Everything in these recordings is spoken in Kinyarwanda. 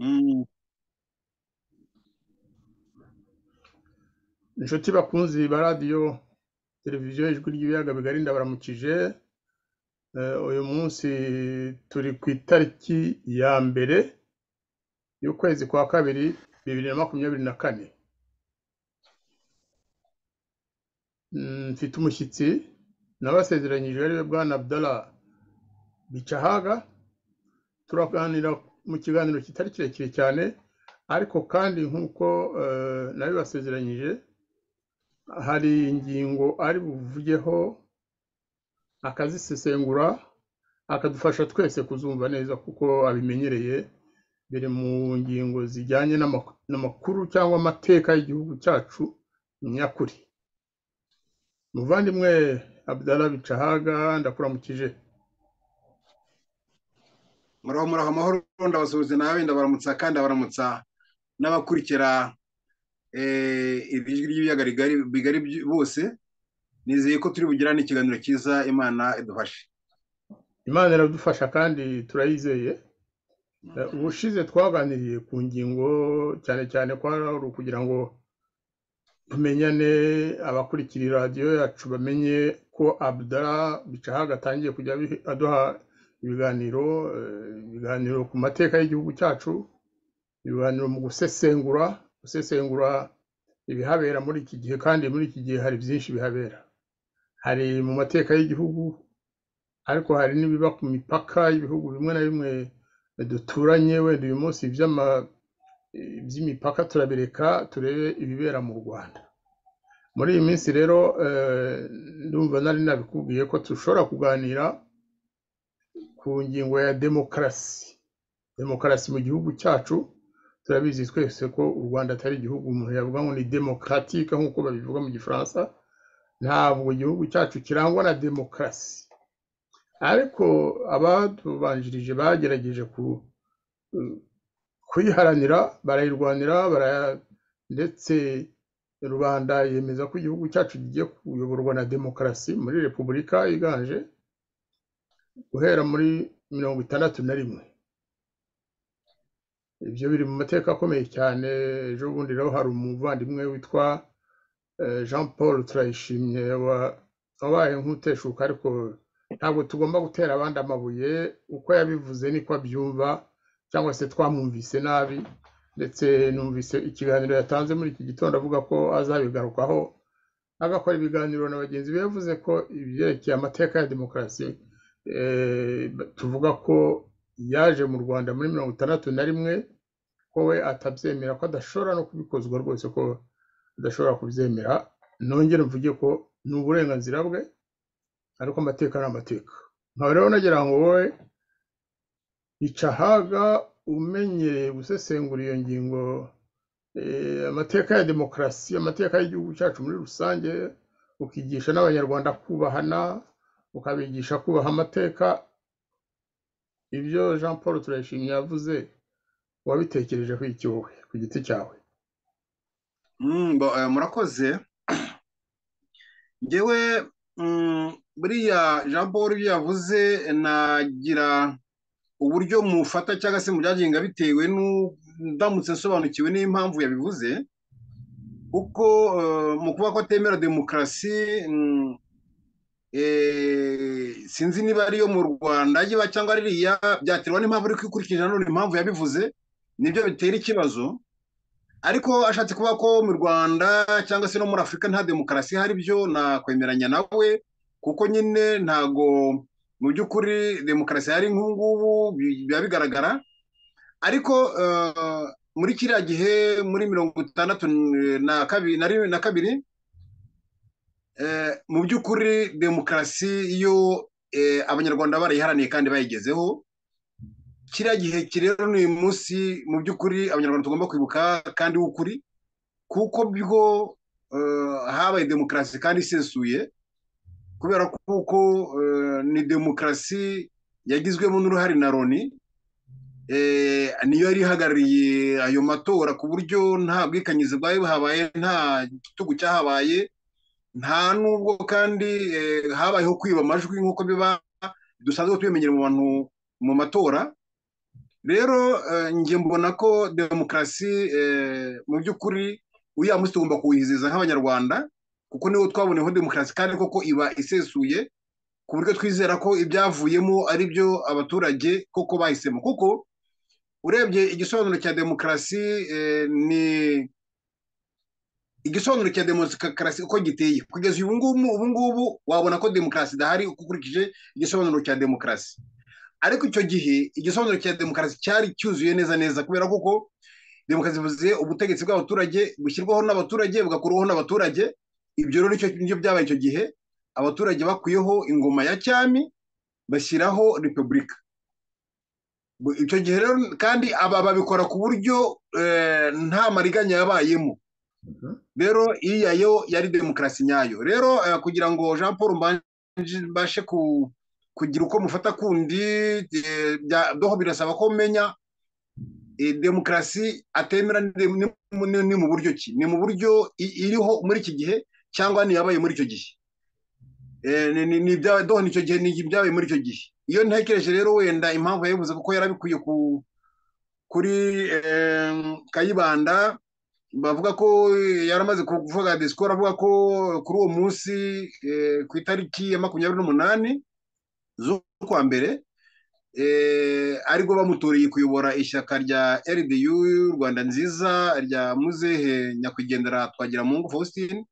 Mm. inshuti bakunzi ba radiyo televiziyo ijwi ry'ibiyaga bigari ndabaramukije Eh, uyu munsi turi ku itariki ya mbere y'ukwezi kwa kabiri bibiri na makumyabiri na kane Mm, mfite umushyitsi nabasezeranyije ariwe bwana abdallah bicahaga turaganira mu kiganiro kitari kirekire cyane ariko kandi nk'uko eh, nabibasezeranyije hari ingingo ari buvugeho akazisesengura akadufasha twese kuzumva neza kuko abimenyereye biri mu ngingo zijyanye n'amak- n'amakuru cyangwa amateka y'igihugu cyacu nyakuri muvandimwe abdallah bicahaga ndakuramukije muraho muraho amahoro ndabasuhuza nawe ndabaramutsa kandi abaramutsa n'abakurikira eh, iri jwi ry'ibiyaga rigari bigari byu- bose nizeye ko turi bugirane ikiganiro cyiza imana idufashe imana iradufasha kandi turayizeye Eh, ubushize twaganiriye ku ngingo cyane cyane kwari ari ukugira ngo tumenyane abakurikira radiyo yacu bamenye ko abdara bicahaga atangiye kujya abihe- aduha ibiganiro eh, ibiganiro ku mateka y'igihugu cyacu ibiganiro mu gusesengura gusesengura ibihabera muri iki gihe kandi muri iki gihe hari byinshi bihabera hari mu mateka y'igihugu ariko hari n'ibiba ku mipaka y'ibihugu bimwe na bimwe duturanye wenda uyu munsi iby'ama- iby'imipaka turabireka turebe ibibera mu rwanda muri iyi minsi rero eh, ndumva nari nabikubwiye ko dushobora kuganira ku ngingo ya demokarasi demokarasi mu gihugu cyacu turabizi twese ko u rwanda atari igihugu umuntu yavuga ngo ni demokaratike nk'uko babivuga mu gifaransa ntabwo igihugu cyacu kirangwa na demokarasi ariko abatubanjirije bagerageje ku- kuyiharanira barayirwanira baraya- ndetse rubanda yemeza ko igihugu cyacu kigiye kuyoborwa na demokarasi muri repubulika iganje guhera muri mirongo itandatu na rimwe ibyo biri mu mateka akomeye cyane ejo bundi rero hari umuvandimwe witwa eh, jean paul turayishimye wa- wabaye nk'uteshuka ariko ntabwo tugomba gutera abandi amabuye uko yabivuze niko abyumva cyangwa se twamwumvise nabi ndetse numvise ikiganiro yatanze muri iki gitondo avuga ko azabigarukaho agakora ibiganiro na bagenzi be yavuze ko ibyerekeye amateka ya demokarasi eh, tuvuga ko yaje mu rwanda muri mirongo itandatu na rimwe ko we atabyemera ko adashobora no kubikozwa rwose ko adashobora kubyemera nongere mvuge ko ni uburenganzira bwe ariko amateka ni amateka nkaba rero nagira ngo wowe bicahaga umenyereye gusesengura iyo ngingo eh, amateka ya demokarasi amateka y'igihugu cyacu muri rusange ukigisha n'abanyarwanda kubahana ukabigisha kubaha amateka ibyo jean paul turayishimye yavuze wabitekerejeho iki wowe ku giti cyawe Mm, bo- eh, murakoze ngewe mm, buriya jean paul ibyo yavuze nagira uburyo mufata cyangwa se mubyagenga bitewe n'u- ndamutse nsobanukiwe n'impamvu yabivuze kuko eh, mu kuba ko atemera demokarasi mm, eh, sinzi niba ariyo mu rwanda yiba cyangwa ari iriya byaterwa n'impamvu ariko ikurikije nanone impamvu yabivuze nibyo bitera ikibazo ariko ashatse kuvuga ko mu rwanda cyangwa se no muri afurika nta demokarasi ihari byo nakwemeranya nawe kuko nyine ntago mu by'ukuri demokarasi ihari nk'ubu ngubu bi- biba bigaragara ariko eh, muri kiriya gihe muri mirongo itandatu na kabiri na rimwe na kabiri eh, mu by'ukuri demokarasi yo eh, abanyarwanda barayiharaniye kandi bayigezeho kiriya gihe kiri rero ni uyu munsi mu by'ukuri abanyarwanda tugomba kwibuka kandi w'ukuri kuko bwo eh, habaye demokarasi kandi isesuye kubera kuko eh, ni demokarasi yagizwemo n'uruhare na Loni eh, niyo yari ihagarariye ayo matora ku buryo nta bwikanyizi bwari buhabaye nta gitugu cyahabaye nta nubwo kandi eh, habayeho kwiba amajwi nk'uko biba dusanzwe tubimenyera mu bantu mu matora rero njye mbona ko demokarasi mu by'ukuri uriya munsi tugomba kuwizihiza nk'abanyarwanda kuko niwo twaboneyeho demokarasi kandi koko iba isesuye ku buryo twizera ko ibyavuyemo ari byo abaturage koko bahisemo kuko urebye igisobanuro cya demokarasi ni igisobanuro cya demokarasi uko giteye kugeza ubu ngubu ubu ngubu wabona ko demokarasi idahari ukurikije igisobanuro cya demokarasi ariko icyo gihe igisobanuro cya demokarasi cyari cyuzuye neza neza kubera kuko demokarasi bivuze ubutegetsi bw'abaturage bushyirwaho n'abaturage bugakurwaho n'abaturage ibyo rero nibyo byabaye icyo gihe abaturage bakuyeho ingoma ya cyami bashyiraho repubulika icyo gihe rero kandi aba babikora ku buryo nta mariganya yabayemo rero iya yo yari demokarasi nyayo rero kugira ngo jean paul mbashe ku kugira uko mufata kundi doho birasaba ko umenya demokarasi atemera ni mu buryo ki ni mu buryo iriho muri iki gihe cyangwa ntiyabaye muri icyo gihe doho nicyo gihe byabaye muri icyo gihe iyo ntekereje rero wenda impamvu yabivuze kuko yarabikuye kuri kayibanda bavuga ko yaramaze kuvuga disikoro avuga ko kuri uwo munsi ku itariki ya makumyabiri n'umunani z'ukwa mbere aribwo bamutoriye kuyobora ishyaka rya RDU Rwanda nziza rya muzehe nyakwigendera twagira mungu Faustin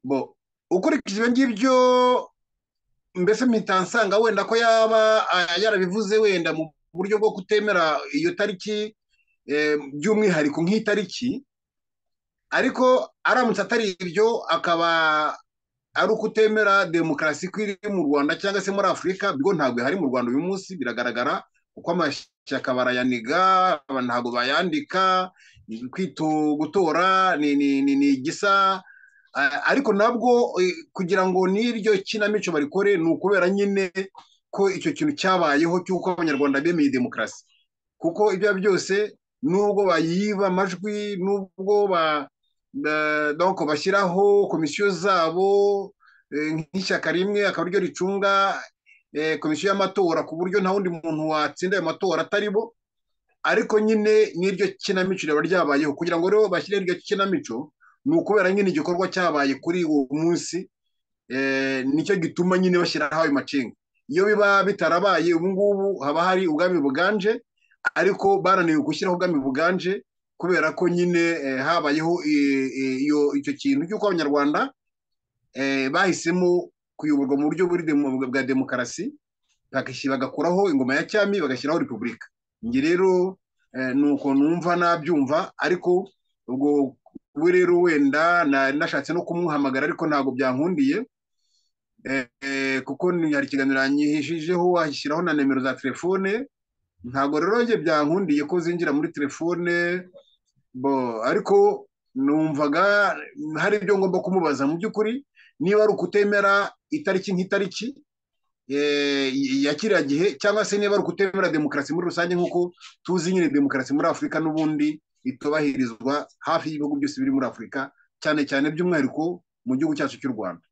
bo ukurikije ibyo ngibyo mbese mpita nsanga wenda ko yaba yarabivuze wenda mu buryo bwo kutemera iyo tariki by'umwihariko nk'itariki ariko aramutse atari ibyo akaba ari uko utemera demokarasi ko iri mu rwanda cyangwa se muri afurika bwo ntabwo ihari mu rwanda uyu munsi biragaragara kuko amashyaka barayaniga ntabwo bayandika gutora ni igisa ariko nabwo kugira ngo n'iryo kinamico barikore ni ukubera nyine ko icyo kintu cyabayeho cy'uko abanyarwanda bemeye demokarasi kuko ibyo byose nubwo bayiba amajwi nubwo ba doko bashyiraho komisiyo zabo nk'ishyaka rimwe akaba ariryo ricunga komisiyo y'amatora ku buryo nta wundi muntu watsinda ayo matora atari bo ariko nyine n'iryo kinamico riba ryabayeho kugira ngo rero bashyireho iryo kinamico ni ukubera nyine igikorwa cyabaye kuri uwo munsi nicyo gituma nyine bashyiraho ayo macenga iyo biba bitarabaye ubu ngubu haba hari ubwami buganje ariko barananiwe gushyiraho ubwami buganje kubera ko nyine habayeho icyo kintu cy'uko abanyarwanda bahisemo kuyoborwa mu buryo bwa demokarasi bagakuraho ingoma ya cyami bagashyiraho repubulika njye rero ni uko numva nabyumva ariko ubwo we rero wenda nashatse no kumuhamagara ariko ntabwo byankundiye kuko hari ikiganiro yanyihishijeho washyiraho na nimero za telefone ntabwo rero njye byankundiye ko zinjira muri telefone bo ariko numvaga hari ibyo ngomba kumubaza mu by'ukuri niba ari ukutemera itariki nk'itariki ya kiriya gihe cyangwa se niba ari ukutemera demokarasi muri rusange nk'uko tuzi nyine demokarasi muri afurika n'ubundi itubahirizwa hafi y'ibihugu byose biri muri afurika cyane cyane by'umwihariko mu gihugu cyacu cy'u rwanda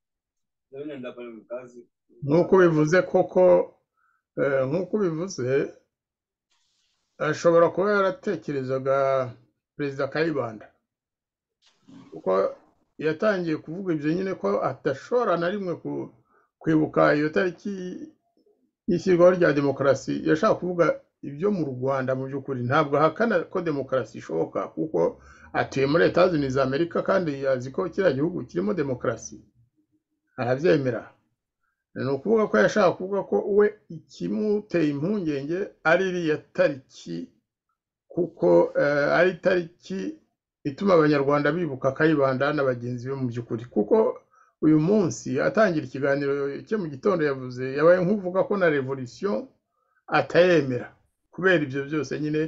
nk'uko bivuze koko nk'uko bivuze ashobora kuba yaratekerezaga perezida kayibanda kuko yatangiye kuvuga ibyo nyine ko adashobora na rimwe kwibuka iyo tariki y'ishyirwaho rya demokarasi yashaka kuvuga ibyo mu rwanda mu by'ukuri ntabwo ahakana ko demokarasi ishoboka kuko atuye muri leta zunze za amerika kandi azi ko kiriya gihugu kirimo demokarasi arabyemera ni ukuvuga ko yashaka kuvuga ko we ikimuteye impungenge ari iriya tariki kuko ari tariki ituma abanyarwanda bibuka kayibanda na bagenzi be mu by'ukuri kuko uyu munsi atangira ikiganiro cye mu gitondo yavuze yabaye nk'uvuga ko na revolisiyo atayemera kubera ibyo byose nyine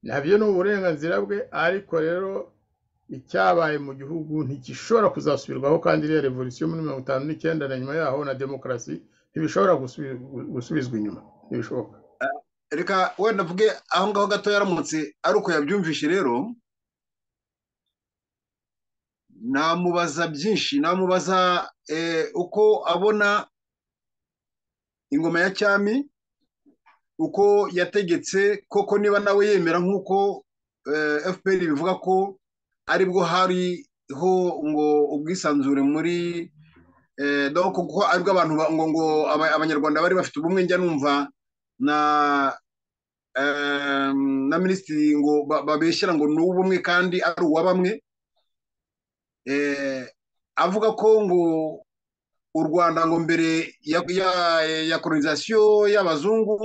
nabyo ni uburenganzira bwe ariko rero icyabaye mu gihugu ntigishobora kuzasubirwaho kandi iriya revolisiyo muri mirongo itanu n'icyenda na nyuma yaho na demokarasi ntibishobora gusubizwa inyuma ntibishoboka reka wenda mvuge aho ngaho gato yaramutse ari uko yabyumvishe rero namubaza byinshi namubaza uko abona ingoma ya cyami uko yategetse koko niba nawe yemera nk'uko fpr bivuga ko aribwo hariho ngo ubwisanzure muri kuko aribwo abantu ngo ngo abanyarwanda bari bafite ubumwe njya numva na na minisitiri ngo babeshyira ngo ni ubumwe kandi ari uwa bamwe avuga ko ngo u rwanda ngo mbere ya koronizasiyo y'abazungu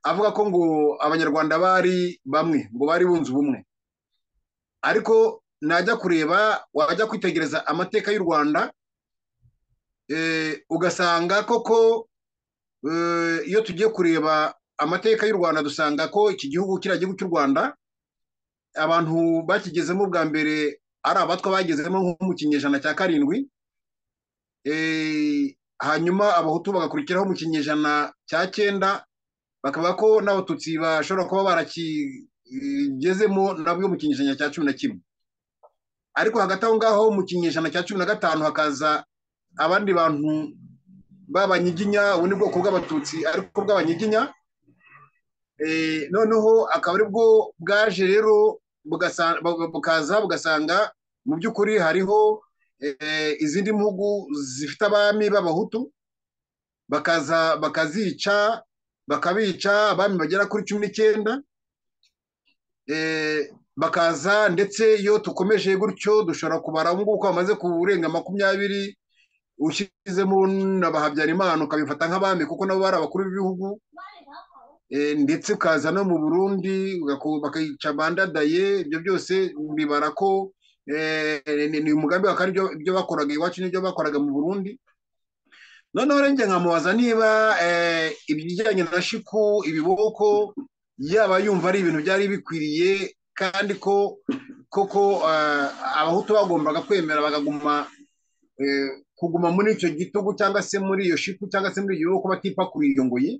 avuga ko ngo abanyarwanda bari bamwe ngo bari bunze ubumwe ariko najya kureba wajya kwitegereza amateka y'u rwanda ugasanga koko iyo tugiye kureba amateka y'u rwanda dusanga ko iki gihugu kiriya gihugu cy'u rwanda abantu bakigezemo bwa mbere ari abatwa bagezemo nko mu kinyejana cya karindwi hanyuma abahutu bagakurikiraho mu kinyejana cya cyenda bakavuga ko n'abatutsi bashobora kuba barakigezemo nabwo mu kinyejana cya cumi na kimwe ariko hagati aho ngaho mu kinyejana cya cumi na gatanu hakaza abandi bantu b'abanyiginya ubu ni bwoko bw'abatutsi ariko bw'abanyiginya noneho akaba aribwo bwaje rero bukaza bugasanga mu by'ukuri hariho izindi mpugu zifite abami b'abahutu bakaza bakazica bakabica abami bagera kuri cumi n'icyenda bakaza ndetse iyo dukomeje gutyo dushobora kubara ubu ngubu ko bamaze kurenga makumyabiri ushyizemo na bahabyarimana ukabifata nk'abami kuko nabo bari abakuru b'ibihugu ndetse ukaza no mu burundi bakica bandadaye ibyo byose bibara ko ni umugambi wa kandi ibyo bakoraga iwacu n'ibyo bakoraga mu burundi noneho rero nkamubaza niba ibijyanye na shiku ibiboko yaba yumva ari ibintu byari bikwiriye kandi ko koko abahutu bagombaga kwemera bakaguma kuguma muri icyo gitugu cyangwa se muri iyo shiku cyangwa se muri iyo biboko batipakuriye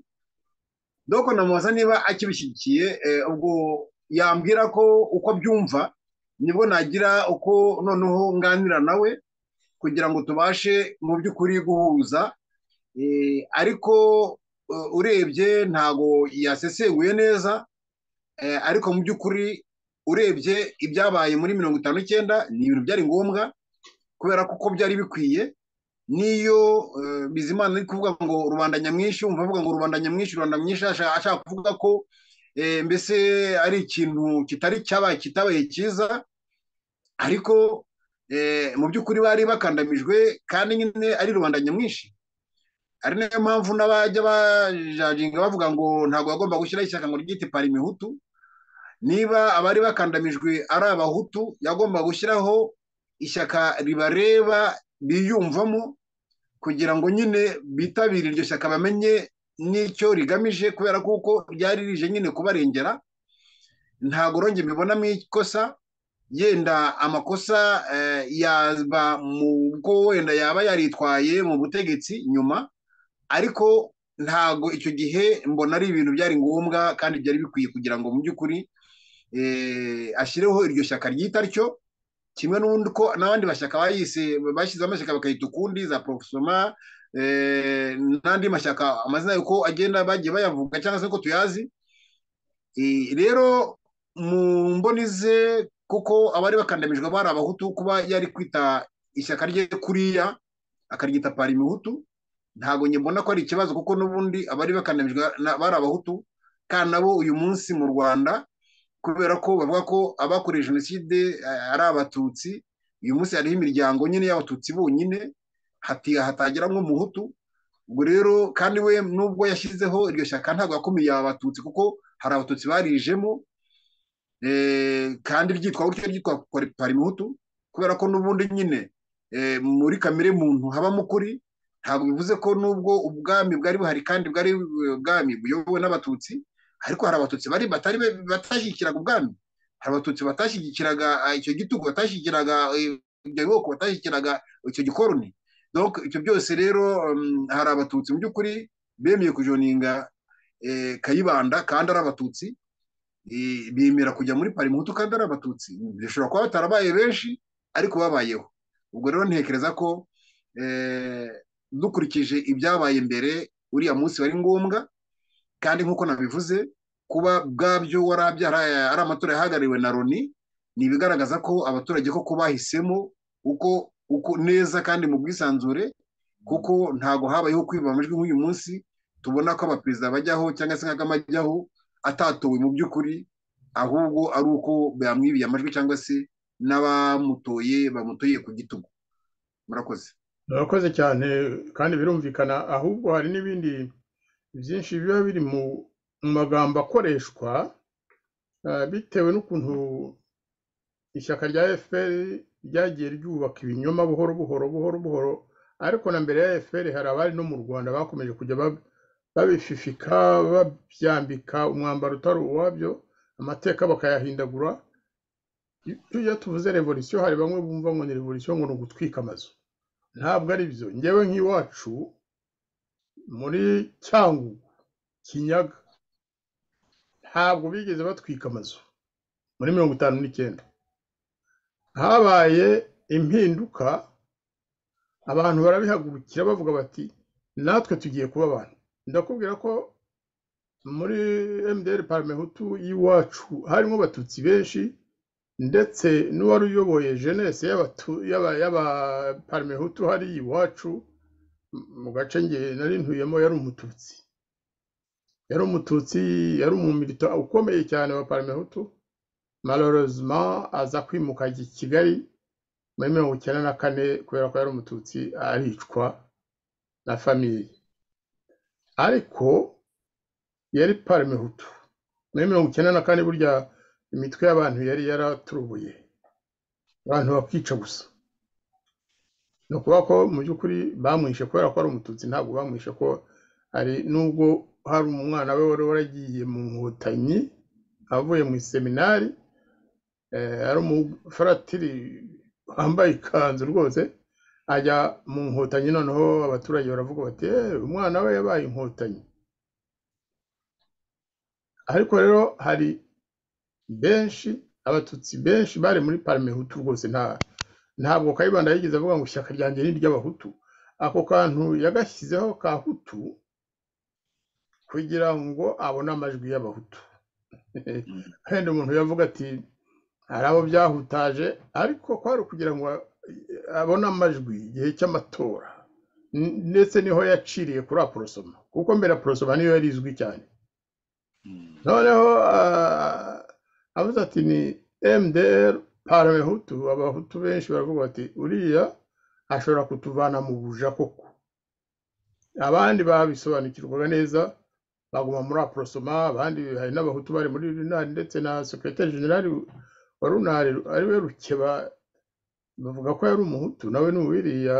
doko namubaza niba akibishyigikiye ubwo yambwira ko uko abyumva nibwo nagira uko noneho nganira nawe kugira ngo tubashe mu by'ukuri guhuza ariko urebye ntago yasesenguye neza ariko mu by'ukuri urebye ibyabaye muri mirongo itanu icyenda ni ibintu byari ngombwa kubera ko uko byari bikwiye n'iyo bizimana ari kuvuga ngo rubanda nyamwinshi wumva avuga ngo rubanda nyamwinshi rubanda nyamwinshi ashaka kuvuga ko mbese ari ikintu kitari cyabaye kitabaye cyiza ariko mu by'ukuri bari bakandamijwe kandi nyine ari rubanda nyamwinshi ari nayo mpamvu n'abajya bajajinga bavuga ngo ntabwo bagomba gushyiraho ishyaka ngo ryite parimihutu niba abari bakandamijwe ari abahutu yagomba gushyiraho ishyaka ribareba biyumvamo kugira ngo nyine bitabire iryo shyaka bamenye n'icyo rigamije kubera kuko ryari rije nyine kubarengera ntabwo rongera mbibonamo ikosa yenda amakosa yaba mu bwo wenda yaba yaritwaye mu butegetsi nyuma ariko ntabwo icyo gihe mbona ari ibintu byari ngombwa kandi byari bikwiye kugira ngo mu by'ukuri ashyireho iryo shyaka ryita ryo kimwe n'ubundi ko n'abandi bashyaka bashyizeho amashyaka bakayita ukundi za porofesoma n'andi mashyaka amazina yuko agenda bagiye bayavuga cyangwa se ko tuyazi rero mu mboni ze kuko abari bakandamijwe bari abahutu kuba yari kwita ishyaka rye kuriya akaryita parimihutu ntabwo mbona ko ari ikibazo kuko n'ubundi abari bakandamijwe bari abahutu kandi nabo uyu munsi mu rwanda kubera ko bavuga ko abakorewe jenoside ari abatutsi uyu munsi hariho imiryango nyine y'abatutsi bonyine hatagira nk'umuhutu ubwo rero kandi we nubwo yashyizeho iryo shyaka ntabwo yakomeye abatutsi kuko hari abatutsi barijemo kandi ryitwa gutyo ryitwa parimuhutu kubera ko n'ubundi nyine muri kamere muntu habamo ukuri ntabwo bivuze ko nubwo ubwami bwari buhari kandi bwari ubwami buyobowe n'abatutsi ariko hari abatutsi bari batari batashyigikiraga ubwami hari abatutsi batashyigikiraga icyo gitugu batashyigikiraga ibyo bwoko batashyigikiraga icyo gikoroni ibyo byose rero hari abatutsi mu by'ukuri bemeye kujoninga kayibanda kandi ari abatutsi bemera kujya muri parimutu kandi ari abatutsi bishobora kuba batarabaye benshi ariko babayeho ubwo rero ntekereza ko dukurikije ibyabaye mbere uriya munsi wari ngombwa kandi nk'uko nabivuze kuba bwabyo warabyara ari amatora yahagarariwe na loni ni ibigaragaza ko abaturage koko bahisemo uko uko neza kandi mu bwisanzure kuko ntago habayeho kwiba amajwi nk'uyu munsi tubona ko abaperezida bajyaho cyangwa se nk'agama ajyaho atatowe mu by'ukuri ahubwo ari uko bamwibiye amajwi cyangwa se n'abamutoye bamutoye ku gitugu murakoze murakoze cyane kandi birumvikana ahubwo hari n'ibindi byinshi biba biri mu magambo akoreshwa bitewe n'ukuntu ishyaka rya fpr ryagiye ryubaka ibinyoma buhoro buhoro buhoro buhoro ariko na mbere ya fpr hari abari no mu rwanda bakomeje kujya babififika babyambika umwambaro utari uwabyo amateka bakayahindagura iyo tuvuze revolisiyo hari bamwe bumva ngo ni revolisiyo ngo ni ugutwika amazu ntabwo ari byo ngewe nk'iwacu muri cyangugu kinyaga ntabwo bigeze batwika amazu muri mirongo itanu n'icyenda habaye impinduka abantu barabihagurukira bavuga bati natwe tugiye kuba abantu ndakubwira ko muri mdr paramehutu y'iwacu harimo abatutsi benshi ndetse n'uwari uyoboye jenesi y'abaparimehutu hari iwacu mu gace nge nari ntuyemo yari umututsi yari umututsi yari umumilito ukomeye cyane wa parimehutu malorozima aza kwimuka i kigali muri mirongo icyenda na kane kubera ko yari umututsi aricwa na famiye ariko yari parimehutu muri mirongo icyenda na kane burya imitwe y'abantu yari yaraturubuye abantu bakica gusa ni ukuvuga ko mu by'ukuri bamwishe kubera ko ari umututsi ntabwo bamwishe ko hari nubwo hari umwana we wari waragiye mu nkotanyi avuye mu iseminari ari umufaratiri wambaye ikanzu rwose ajya mu nkotanyi noneho abaturage baravuga bati umwana we yabaye inkotanyi ariko rero hari benshi abatutsi benshi bari muri parimehutu rwose ntabwo kayibanda yigeze avuga ngo ishyaka ryanjye ni iry'abahutu ako kantu yagashyizeho ka hutu kugira ngo abone amajwi y'abahutu wenda umuntu yavuga ati hari abo byahutaje ariko kwari kugira ngo abone amajwi igihe cy'amatora ndetse niho yaciriye kuri aporosoma kuko mbere aporosoma niyo yari izwi cyane noneho avuze ati ni mdr paramehutu abahutu benshi baravuga bati uriya ashobora kutuvana mu buja koko abandi babisobanukirwaga neza baguma muri aporosoma abandi hari n'abahutu bari muri runari ndetse na sekirete generali wa runari ariwe rukeba bavuga ko yari umuhutu nawe ni uwiriya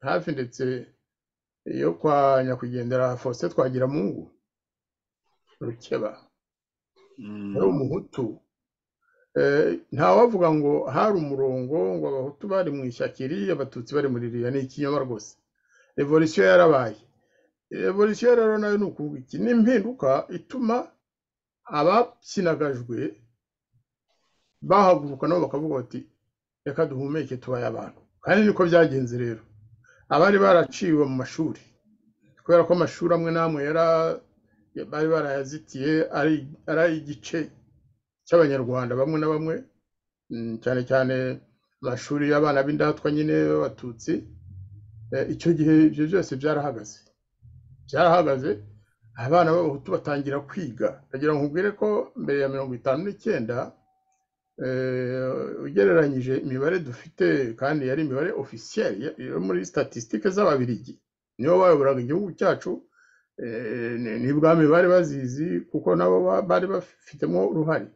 hafi ndetse yo kwa nyakwigendera faustin twagiramungu rukeba ari umuhutu ntawavuga ngo hari umurongo ngo abahutu bari mu ishyakiri abatutsi bari muri ririya ni ikinyoma rwose revolisiyo yarabaye revolisiyo rero nayo ni ukuvuga iki ni impinduka ituma abakinagajwe bahaguruka nabo bakavuga bati reka duhumeke tubaye abantu kandi niko byagenze rero abari baraciwe mu mashuri kubera ko amashuri amwe n'amwe yari bari barayazitiye ari igice cy'abanyarwanda bamwe na bamwe cyane cyane amashuri y'abana b'indatwa nyine b'abatutsi icyo gihe ibyo byose byarahagaze byarahagaze abana b'abahutu batangira kwiga ndagira ngo nkubwire ko mbere ya mirongo itanu n'icyenda ugereranyije imibare dufite kandi yari imibare ofisiyeri yo muri statisitike z'ababirigi nibo bayoboraga igihugu cyacu ni bwami bari bazizi kuko nabo bari bafitemo uruhare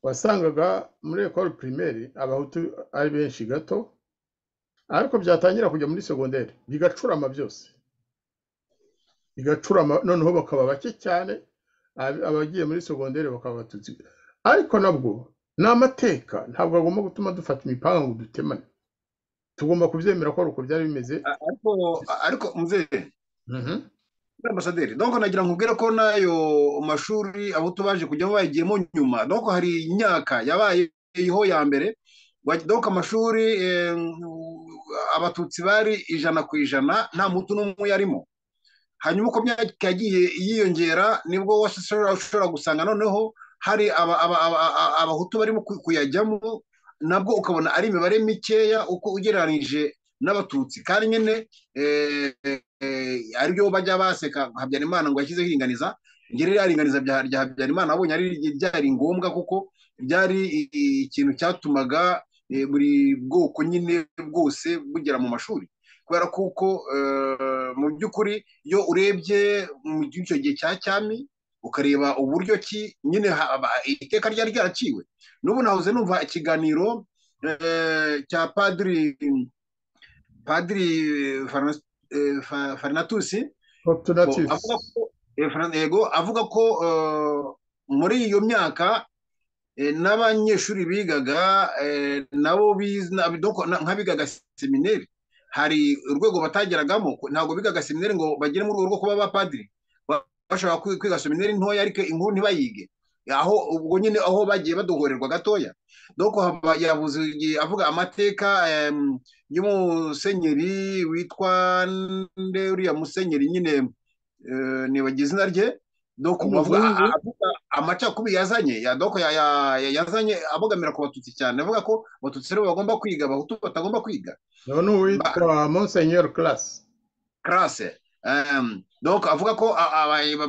wasangaga muri ekoro pirimeri abahutu ari benshi gato ariko byatangira kujya muri segonderi bigacurama byose bigacurama noneho bakaba bake cyane abagiye muri segonderi bakaba abatutsi ariko nabwo ni amateka ntabwo agomba gutuma dufata imipanga ngo dutemane tugomba kubyemera ko ari uko byari bimeze ariko muzehe ambasaderi donc nagira nkubwire ko nayo mashuri abo tubaje kujyamo bayigiyemo nyuma donc hari imyaka yabayeho ya mbere donc amashuri abatutsi bari ijana ku ijana nta mutu n'umwe yarimo hanyuma uko yagiye yiyongera nibwo ushobora gusanga noneho hari abahutu barimo kuyajyamo nabwo ukabona ari imibare mikeya uko ugereranyije n'abatutsi kandi nyine aribyo bajya baseka habyarimana ngo yashyizeho iringaniza ngeri ryaringaniza rya habyarimana abonye ari ryari ngombwa kuko byari ikintu cyatumaga buri bwoko nyine bwose bugera mu mashuri kubera kuko mu by'ukuri iyo urebye mu icyo gihe cya cyami ukareba uburyo ki nyine iteka ryari ryaraciwe n'ubu nahoze numva ikiganiro cya padiri padiri farinatusi avuga ko muri iyo myaka n'abanyeshuri bigaga nabo nk'abigaga semineri hari urwego batageragamo ntabwo bigaga semineri ngo bagere mu rwego rwo kuba abapadiri bashobora kwiga semineri ntoya ariko inkuru ntibayige aho ubwo nyine aho bagiye baduhorerwa gatoya doko yavuze avuga amateka y'umusenyeri witwa nde uriya musenyeri nyine nibagize izina rye doko avuga amacakubiri yazanye ya doko yazanye abogamira ku batutsi cyane avuga ko abatutsi rero bagomba kwiga abahutu batagomba kwiga ni uwitwa monsenyeri karase karase doko avuga ko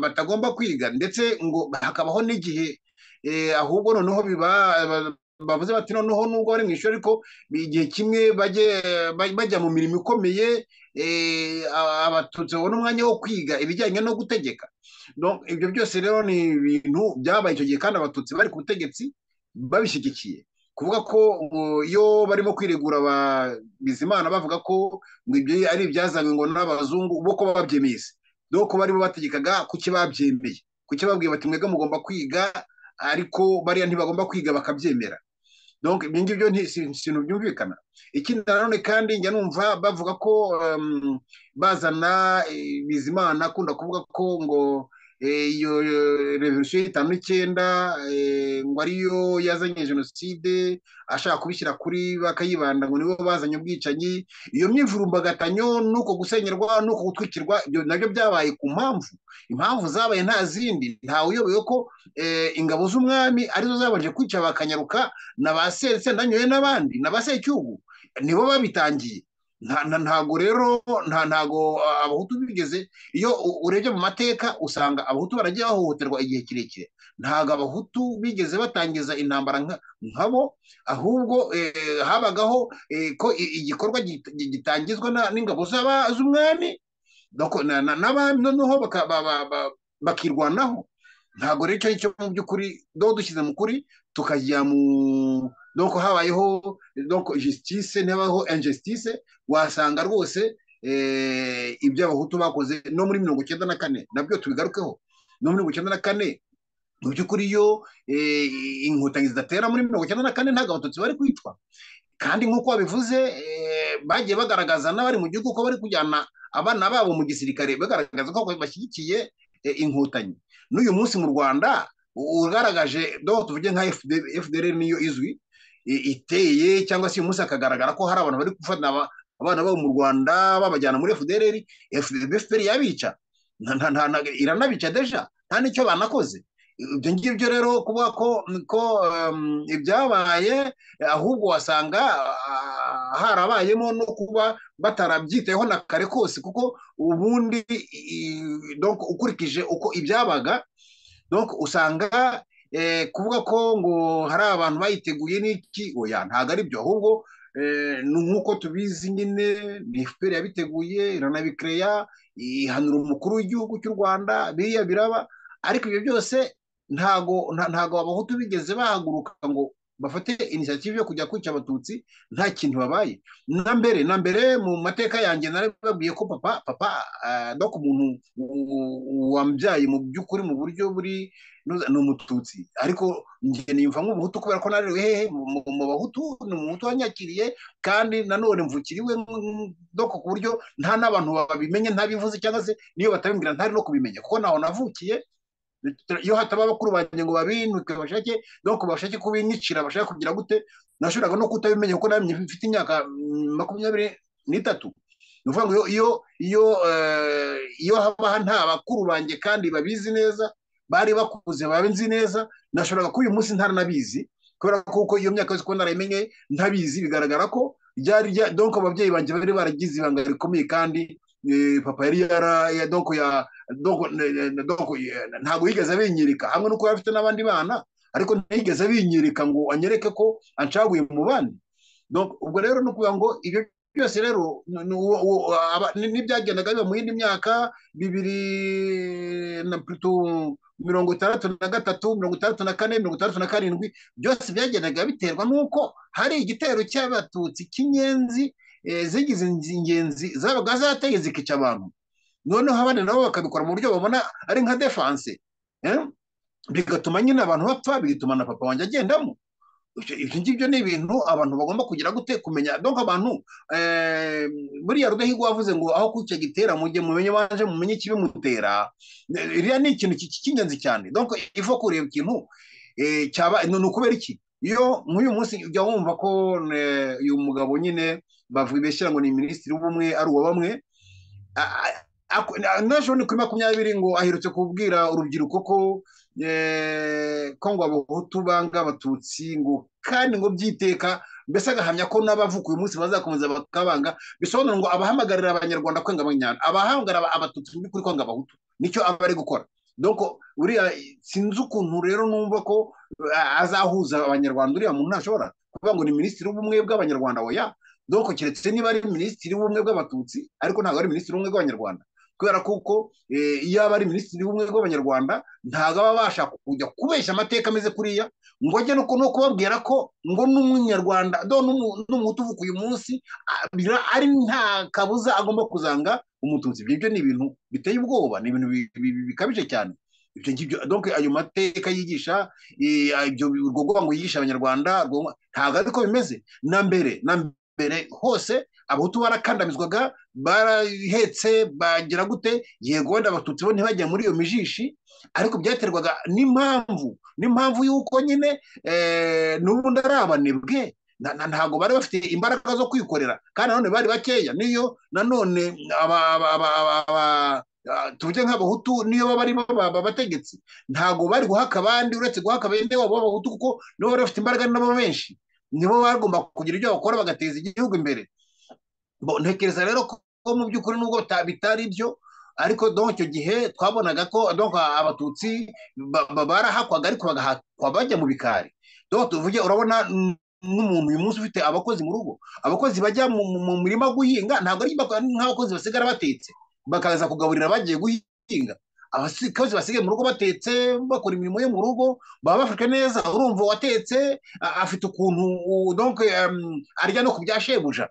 batagomba kwiga ndetse ngo hakabaho n'igihe ahubwo noneho bavuze bati noneho nubwo bari mu ishuri ariko igihe kimwe bajya mu mirimo ikomeye abatutsi babona umwanya wo kwiga ibijyanye no gutegeka ibyo byose rero ni ibintu byabaye icyo gihe kandi abatutsi bari ku butegetsi babishyigikiye kuvuga ko iyo barimo kwiregura bizimana bavuga ko ngo ibyo ari ibyazanywe ngo n'abazungu bo ko babyemeye dore ko barimo bategekaga kuki babyemeye kuki babwiye bati mwebwe mugomba kwiga ariko bariya ntibagomba kwiga bakabyemera ibyo ngibyo ikintu byumvikana ikindi nanone kandi njya numva bavuga ko bazana bizimana akunda kuvuga ko ngo iyo revolisiyo y'itanu n'icyenda ngo ariyo yazanye jenoside ashaka kubishyira kuri bakayibanda ngo nibo bazanye ubwicanyi iyo myivurumbagatanya n'uko gusenyerwa n'uko gutwikirwa ibyo nabyo byabaye ku mpamvu impamvu zabaye nta zindi ntawe uyobewe ko ingabo z'umwami arizo zabanje kwica bakanyaruka na ba sendanyoye n'abandi na ba secyugu nibo babitangiye ntago rero ntago abahutu bigeze iyo urebye mu mateka usanga abahutu baragiye bahohoterwa igihe kirekire ntago abahutu bigeze batangiza intambara nkabo ahubwo habagaho ko igikorwa gitangizwa n'ingabo z'umwami n'abami noneho bakirwanaho ntago rero icyo ngicyo mu by'ukuri do dushyize mu kuri tukajya mu donc habayeho donc justice ntihabaho injustice wasanga rwose ibyo abahutu bakoze no muri mirongo icyenda na kane nabyo tubigarukeho no muri mirongo icyenda na kane mu by'ukuri iyo inkotanyi zidatera muri mirongo icyenda na kane ntabwo abatutsi bari kwicwa kandi nk'uko babivuze bagiye bagaragaza n'abari mu gihugu ko bari kujyana abana babo mu gisirikare bagaragaza ko bashyigikiye inkotanyi n'uyu munsi mu rwanda ugaragaje doho tuvuge nka fdr niyo izwi iteye cyangwa se uyu munsi hakagaragara ko hari abantu bari gufata abana babo mu rwanda babajyana muri fdr fpr yabica iranabica deja nta n'icyo banakoze ibyo ngibyo rero kuvuga ko ibyabaye ahubwo wasanga harabayemo no kuba batarabyitayeho na kare kose kuko ubundi ukurikije uko ibyabaga usanga kuvuga ko ngo hari abantu bayiteguye n'iki oya ntabwo ari byo ahubwo nk'uko tubizi nyine ni fpr yabiteguye iranabikereya ihanura umukuru w'igihugu cy'u rwanda biriya biraba ariko ibyo byose ntago ntago abahutu bigeze bahaguruka ngo bafate inisiyative yo kujya kwica abatutsi nta kintu babaye na mbere na mbere mu mateka yanjye narababwiye ko papa papa no ku muntu wambyaye mu by'ukuri mu buryo buri ni umututsi ariko njye nimva nk'umuhutu kubera ko narewe hehe mu bahutu ni umuhutu wanyakiriye kandi nanone mvukiriwe doko ku buryo nta n'abantu babimenye ntabivuze cyangwa se niyo batabimbwira ntari no kubimenya kuko naho navukiye iyo hataba abakuru banjye ngo babinuke bashake doko bashake kubinyicira bashaka kugira gute nashoboraga no kutabimenya kuko namenye mfite imyaka makumyabiri n'itatu ni ukuvuga ngo iyo iyo eh, iyo haba nta bakuru banjye kandi babizi neza bari bakuze babenzi neza nashoboraga kuba uyu munsi ntaranabizi kubera ko uko iyo myaka yose uko narayimenye ntabizi bigaragara ko ryari rya donc ababyeyi banjye bari baragize ibanga rikomeye kandi eh, papa yari yara ya- donc ya donc ne- ne- ne- donc ye- ntabwo yigeze abinyereka hamwe nuko yari afite n'abandi bana ariko ntiyigeze abinyereka ngo anyereke ko ancaguye mu bandi donc ubwo rero ni ukuvuga ngo ibyo byose rero ni- ni uwo- uwo- aba- ni- n'ibyagendaga biba mu yindi myaka bibiri na plutôt mirongo itandatu na gatatu mirongo itandatu na kane mirongo itandatu na karindwi byose byagendaga biterwa n'uko hari igitero cy'abatutsi cy'inyenzi eh, zigize inzi- ingenzi zabaga zateye zikica abantu noneho abandi nabo bakabikora mu buryo babona ari nka defanse eh? bigatuma nyine abantu bapfa bigatuma na papa wanjye agendamo Ibyo- ibyo ngibyo ni ibintu abantu bagomba kugira gute kumenya donc abantu eh, buriya rudahigwa wavuze ngo aho kucya gitera mujye mumenye waje mumenye ikibimutera Ne- iriya ni ikintu ki- cy'ingenzi cyane donc ivo kureba ikintu eh, cyaba ni ni ukubera iki iyo nk'uyu munsi ujya wumva ko eh, uyu mugabo nyine bavuga beshyira ngo ni minisitiri w'ubumwe ari uwa bamwe a- a- aku- na- n'ejo ni kuri makumyabiri ngo aherutse kubwira urubyiruko ko eh, ko ngo abahutu banga abatutsi ngo kandi ngo byiteka mbese agahamya ko n'abavuka uyu munsi bazakomeza bakabanga bisobanura ngo abahamagarira abanyarwanda kwanga abanyarwanda abahamagara aba- abatutsi mu by'ukuri kwanga abahutu nicyo aba ari gukora donc uriya sinzi ukuntu rero numva ko eh, azahuza abanyarwanda uriya muntu ntashobora kuvuga ngo ni minisitiri w'ubumwe bw'abanyarwanda oya donc keretse niba ari minisitiri w'ubumwe bw'abatutsi ariko ntabwo ari minisitiri w'ubumwe bw'abanyarwanda kubera kuko eh, iyo aba ari minisitiri w'ubumwe bw'abanyarwanda ntabwo aba abasha kujya kubeshya amateka ameze kuriya ngo ajye no ku- no kubabwira ko ngo n'umunyarwanda do n'umu- n'umuhutu uvuka uyu munsi a- bira- ari nta kabuza agomba kuzanga umututsi ibyo ngibyo ni ibintu biteye ubwoba ni ibintu bi- bi- bi- bikabije cyane ibyo ngibyo donc ayo mateka yigisha eh, ibyo urwo rwango yigisha abanyarwanda urwo- ntabwo ari ko bimeze na mbere na mbere hose abahutu barakandamizwaga barahetse bagira gute yego wenda abatutsi bo ntibajya muri iyo mijishi ariko byaterwaga n'impamvu n'impamvu y'uko nyine eh, n'ubundi ari abanebwe na- na- ntabwo bari bafite imbaraga zo kwikorera kandi nanone bari bakeya niyo nanone aba- aba- aba- aba- aba- ah, tuvuge nk'abahutu niyo baba ari bo ba- ba- bategetsi ntabwo bari guhaka abandi uretse guhaka bene wabo b'abahutu kuko nibo bari bafite imbaraga ari nabo benshi nibo bagomba kugira ibyo bakora bagateza igihugu imbere Bo, ntekereza rero ko ko mu by'ukuri nubwo bita- bitari byo ariko donc icyo gihe twabonaga ko donc abatutsi ba- ba- barahakwaga ariko bagahakwa bajya mu bikari donc tuvuge urabona n- n'umuntu uyu munsi ufite abakozi mu rugo abakozi bajya mu mu- mu murima guhinga ntabwo ari bako- ari nk'abakozi basigara batetse bakaza kugaburira bagiye guhinga abakozi basigaye mu rugo batetse bakora imirimo yo mu rugo baba bafite neza urumva uwatetse a- afite ukuntu u- donc em, arya no ku bya shebuja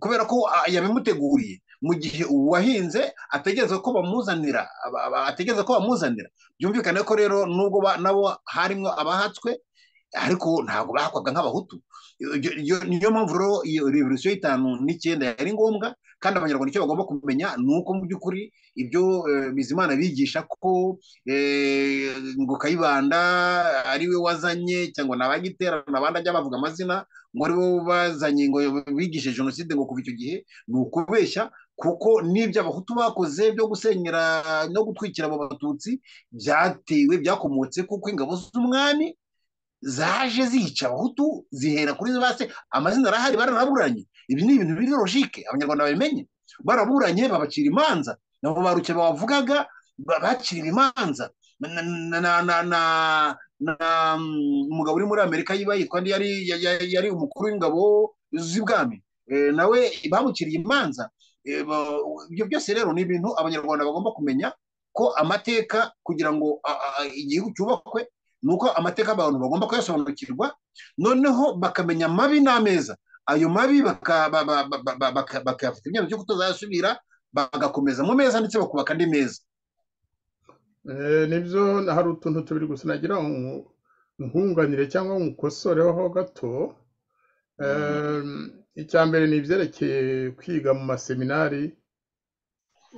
kubera ko ah, yabimuteguriye mu gihe uwahinze ategereza ko bamuzanira aba- aba- ategereza ko bamuzanira byumvikane ko rero nubwo ba- nabo harimo abahatswe ariko ntabwo bahakwaga nk'abahutu Iyo- iyo- niyo mpamvu rero iyo revolisiyo y'itanu n'icyenda yari ngombwa kandi abanyarwanda icyo bagomba kumenya ni uko mu by'ukuri ibyo eh, bizimana bigisha ko eh, ngo kayibanda ari we wazanye cyangwa ni abagiterana abandi ajya bavuga amazina ngo aribo bazanye ngo bigishe jenoside ngo kuva icyo gihe ni ukubeshya kuko n'ibyo abahutu bakoze byo gusenyera no gutwikira abo batutsi byatewe byakomotse kuko ingabo z'umwami zaje zica abahutu zihera kuri base amazina arahari baranaburanye ibi ni ibintu biri logique abanyarwanda babimenye baraburanye babacira imanza nabo ba ruke bavugaga bacira imanza na na na na na- na- mm, umugabo uri muri amerika yiba yitwa ndi yari ya- ya- yari umukuru w'ingabo z'ibwami Eh, nawe bamuciriye imanza Eh, ba- ibyo byose rero ni ibintu abanyarwanda bagomba kumenya ko amateka kugira ngo a- a- igihugu cyubakwe ni uko amateka abantu bagomba kuyasobanukirwa noneho bakamenya amabi n'ameza ayo mabi baka- ba- ba- ba- ba- ba- baka- bakayafata ibyemezo cyo kutazayasubira bagakomeza mu meza ndetse bakubaka andi meza Eh, nibyo na hari utuntu tubiri gusa nagira nku- nkunganire cyangwa nkukosoreho gato Eh, icya mbere ni ibyerekeye kwiga mu maseminari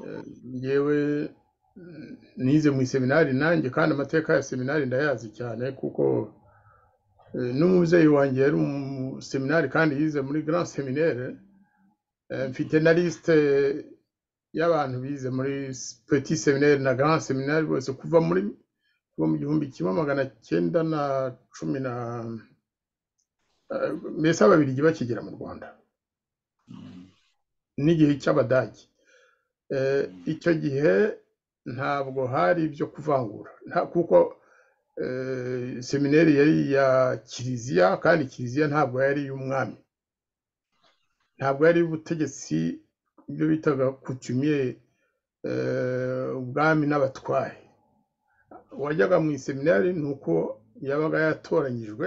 Eh, ngewe mm, nize mu iseminari nanjye kandi amateka ya seminari ndayazi cyane kuko eh, n'umubyeyi wanjye yari mu seminari kandi yize muri grand seminaire Eh, mfite na lisite y'abantu bize muri petit seminaire na grand seminaire bose kuva muri kuva mu gihumbi kimwe magana cyenda na cumi na eh, mbese ababiligi bakigera mu rwanda n'igihe cy'abadage Eh, icyo gihe ntabwo hari ibyo kuvangura nta- kuko eh, seminari yari iya kiliziya kandi kiliziya ntabwo yari iy'umwami ntabwo yari ubutegetsi ibyo bitaga kutumye ubwami n'abatware wajyaga mu iseminari ni uko yabaga yatoranyijwe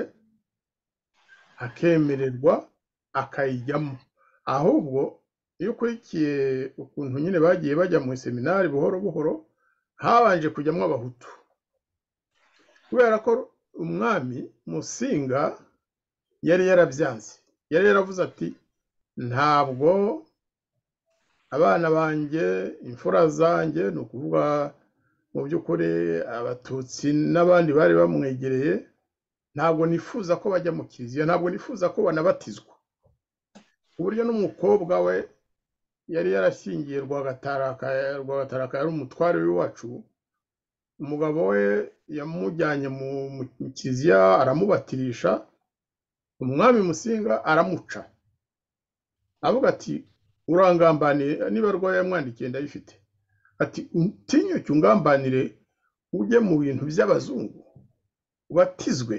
akemererwa akayijyamo ahubwo iyo ukurikiye ukuntu nyine bagiye bajya mu iseminari buhoro buhoro habanje kujyamo abahutu kubera ko umwami musinga yari yarabyanze yari yaravuze ati ntabwo abana banjye imfura zanjye ni ukuvuga mu by'ukuri abatutsi n'abandi bari bamwegereye ntabwo nifuza ko bajya mu kiliziya ntabwo nifuza ko banabatizwa ku buryo n'umukobwa we yari yarashyingiye rwagataraka rwagataraka yari umutware w'iwacu umugabo we yamujyanye mu mu kiliziya aramubatirisha umwami musinga aramuca avuga ati urangambaniye niba rwayo yamwandikiye ndayifite ati utinyuke ungambanire ujye mu bintu by'abazungu ubatizwe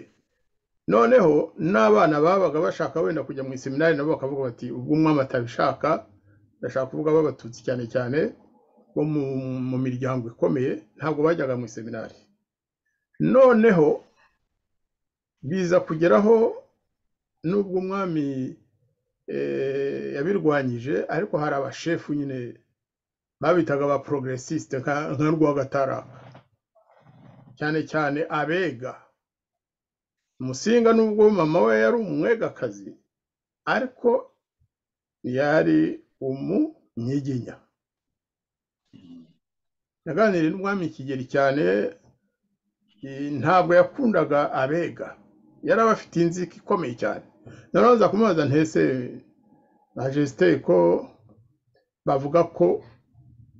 noneho n'abana babaga bashaka wenda kujya mu iseminari nabo bakavuga bati ubwo umwami atabishaka ndashaka kuvuga b'abatutsi cyane cyane bo mu, mu miryango ikomeye ntabwo bajyaga mu iseminari noneho biza kugeraho nubwo umwami eh, yabirwanyije ariko hari abashefu nyine babitaga ba progressiste nka nka rwagataraka cyane cyane abega musinga nubwo mama we yari umwegakazi ariko yari umunyiginya naganiriye n'umwami kigeli cyane eh, ntabwo yakundaga abega yari abafitiye inzika ikomeye cyane naraza kumubaza ntese majesite ko bavuga ko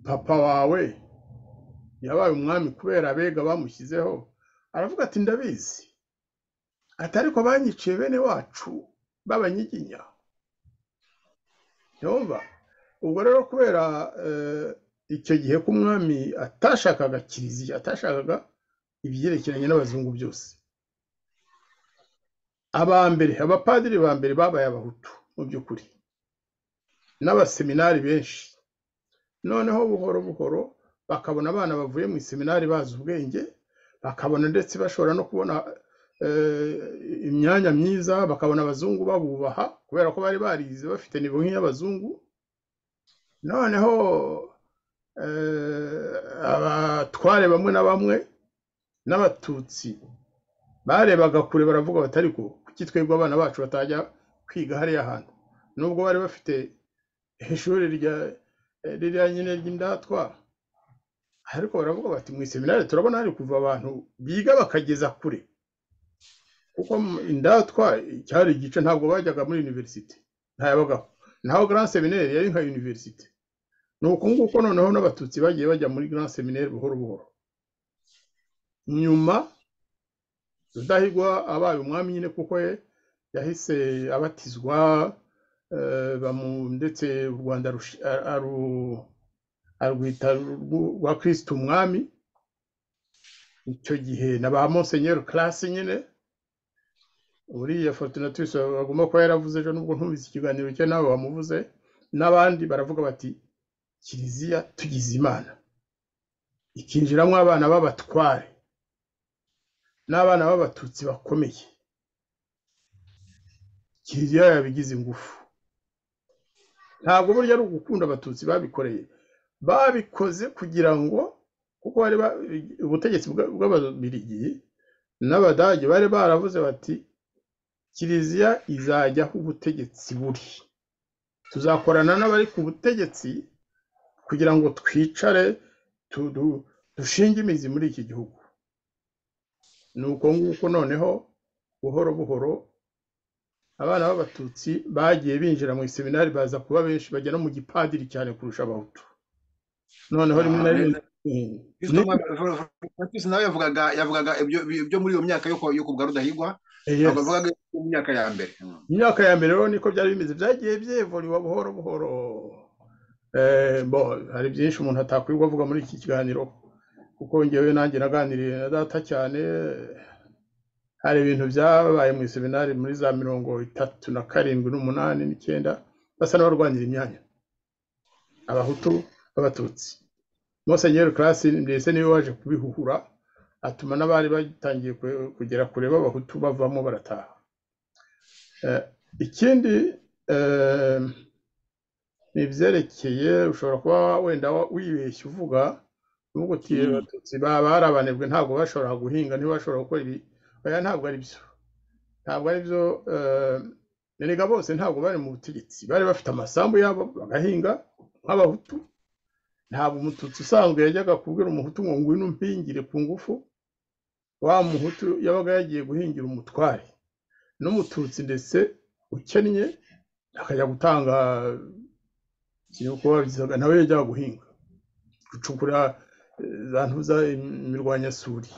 papa wawe yabaye umwami kubera abega bamushyizeho aravuga ati ndabizi ati ariko banyiciye bene wacu b'abanyiginya yumva ubwo rero kubera eh, icyo gihe ko umwami atashakaga kiliziya atashakaga ibyerekeranye n'abazungu byose aba mbere abapadiri ba mbere babaye abahutu mu by'ukuri n'abaseminari benshi noneho buhoro buhoro bakabona abana bavuye mu iseminari bazi ubwenge bakabona ndetse bashobora no kubona eh, imyanya myiza bakabona abazungu babubaha kubera ko bari barize bafite nivo nk'iy'abazungu noneho eh, abatware bamwe na bamwe n'abatutsi barebaga kure baravuga bati ariko kuki twebwe abana bacu batajya kwiga hariya hantu nubwo bari bafite ishuri rya ririya nyine ry'indatwa ariko baravuga bati mu iseminari turabona hari kuva abantu biga bakageza kure kuko mu- indatwa cyari igice ntabwo bajyaga muri universite ntayabagaho naho grand seminaire yari nka universite ni uku nguko noneho n'abatutsi bagiye bajya muri grand seminaire buhoro buhoro nyuma rudahigwa abaye umwami nyine kuko ye yahise abatizwa eh, bamu- ndetse u rwanda rushi- a- aru- arwita urw- rwa kirisita umwami icyo gihe na ba monsenyeri karasi nyine uriya fortunatus agomba kuba yaravuze ejo nubwo ntumvise ikiganiro cye nawe wamuvuze n'abandi baravuga bati kiliziya tugize imana ikinjiramo abana b'abatware n'abana b'abatutsi bakomeye kiliziya yabigize ingufu ntabwo burya ari ugukunda abatutsi babikoreye babikoze kugira ngo kuko bari ba- ubutegetsi bwa- bw'ababirigi n'abadage bari baravuze bati kiliziya izajya aho ubutegetsi buri tuzakorana n'abari ku butegetsi kugira ngo twicare tu- du- dushinge imizi muri iki gihugu ni uko nguko noneho buhoro buhoro abana b'abatutsi bagiye binjira mu iseminari baza kuba benshi bajya no mu gipadiri cyane kurusha abahutu noneho rimwe na rimwe Kristo mwa- Francis nawe yavugaga yavugaga ibyo ibyo muri iyo myaka yo ku- yo kubwa Rudahigwa Yes. ntabwo yavugaga mu myaka ya mbere Mm. imyaka ya mbere rero niko byari bimeze byagiye byevuriwa buhoro buhoro Eh, bo hari byinshi umuntu atakwirirwa avuga muri iki kiganiro kuko ngewe nanjye naganiriye na data cyane hari ibintu byabaye mu iseminari muri za mirongo itatu na karindwi n'umunani n'icyenda basa n'abarwanira imyanya abahutu b'abatutsi musenyeri karasi mbese niwe waje kubihuhura atuma n'abari batangiye ku- kugera kure b'abahutu bavamo barataha Eh, ikindi eh, ni ibyerekeye ushobora kuba wenda wa- wibeshya uvuga uvuga uti Mm. abatutsi ba- barabanebwe ntabwo bashobora guhinga ntibashobora gukora ibi oya ntabwo ari byo ntabwo ari byo eh, erega bose ntabwo bari mu butegetsi bari bafite amasambu yabo bagahinga nk'abahutu ntabwo umututsi usanzwe yajyaga kubwira umuhutu ngo ngwino umpingire ku ngufu wa muhutu yabaga yagiye guhingira umutware n'umututsi ndetse ukennye akajya gutanga ikintu kuba bisaga nawe yajyaga guhinga gucukura eh, za ntuza im- imirwanyasuri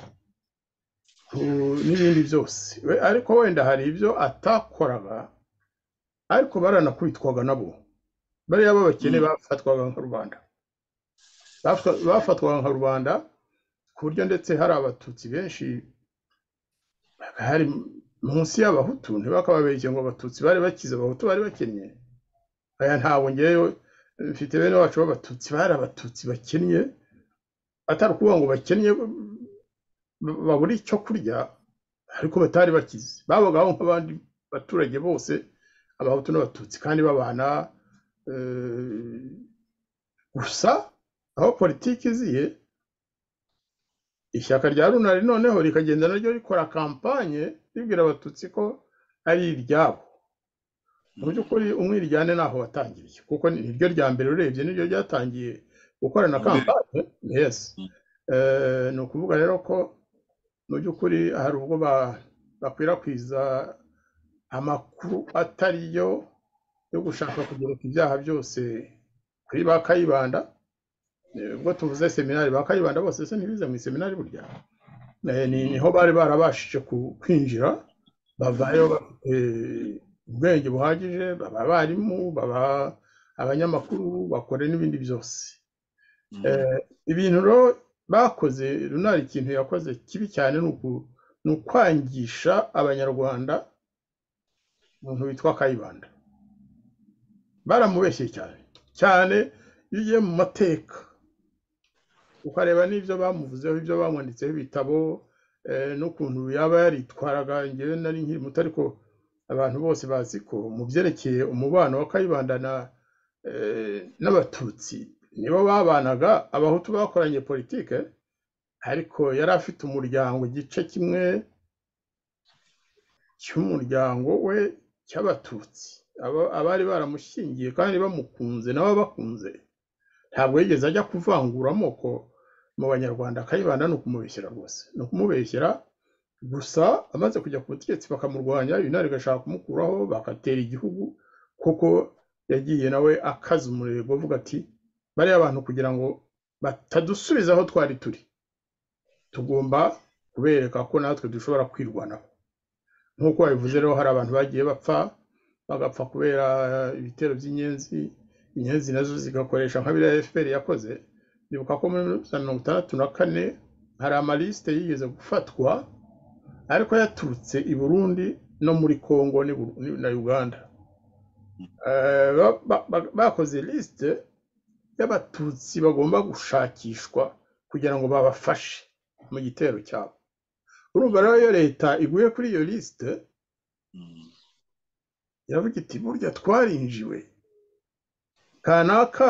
ku- n'ibindi byose We- ariko wenda hari ibyo atakoraga ariko baranakubitwaga nabo bariya b'abakene Mm. bafatwaga nka rubanda Bafa- bafatwaga nka rubanda ku buryo ndetse hari abatutsi benshi hari munsi y'abahutu ntibakababeshye ngo abatutsi bari bakize abahutu bari bakennye aya ntabwo ngewe mfite bene wacu b'abatutsi bari abatutsi bakennye atari ukuvuga ngo bakennye ba- babura icyo kurya ariko batari bakize babagaho nk'abandi baturage bose abahutu n'abatutsi kandi babana eh, gusa aho politiki iziye ishyaka rya runari noneho rikagenda naryo rikora kampanye ribwira abatutsi ko ari iryabo mu by'ukuri umwiryane ntaho watangiriye kuko ni niryo rya mbere urebye niryo ryatangiye gukorana Mbere. kampanye yes Mm. Eh, ni ukuvuga rero ko mu by'ukuri hari ubwo ba- bakwirakwiza amakuru atari yo yo gushaka kugereka ibyaha byose kuri ba kayibanda Eh, ubwo tuvuze seminari ba kayibanda bose se ntibize mu iseminari burya Eh, ni niho bari barabashije ku- kwinjira bavayo bafite ubwenge buhagije baba abarimu baba abanyamakuru bakora n'ibindi byose Eh, ibintu rero bakoze runari ikintu yakoze kibi cyane ni uku- ni ukwangisha abanyarwanda umuntu witwa kayibanda baramubeshye cyane cyane iyo ugiye mu mateka ukareba n'ibyo bamuvuzeho ibyo bamwanditseho ibitabo eh, n'ukuntu yaba yaritwaraga ngewe nari nkiri muto ariko abantu bose bazi ko mu byerekeye umubano wa kayibanda na eh, n'abatutsi nibo babanaga abahutu bakoranye politike ariko yari afite umuryango igice kimwe cy'umuryango we cy'abatutsi Aba- abari baramushyingiye kandi bamukunze nabo bakunze ntabwo yigeze ajya kuvangura amoko mu banyarwanda kayibanda ni ukumubeshyera rwose ni ukumubeshyera gusa amaze kujya ku butegetsi bakamurwanya ibinari igashaka kumukuraho bagatera igihugu kuko yagiye nawe akaza umurego avuga ati bariya abantu kugira ngo batadusubiza aho twari turi tugomba kubereka ko natwe dushobora kwirwanaho nk'uko babivuze rero hari abantu bagiye bapfa bagapfa kubera ibitero by'inyenzi inyenzi nazo zigakoresha nka biriya fpr yakoze ndibuka ko muri za mirongo itandatu na kane hari amalisite yigeze gufatwa ariko yaturutse i burundi no muri congo n'i Buru- ni- na uganda Eh, ba- ba- ba- bakoze lisite y'abatutsi bagomba gushakishwa kugira ngo babafashe mu gitero cyabo urumva rero iyo leta iguye kuri iyo lisite iravuga iti burya twarinjiwe kanaka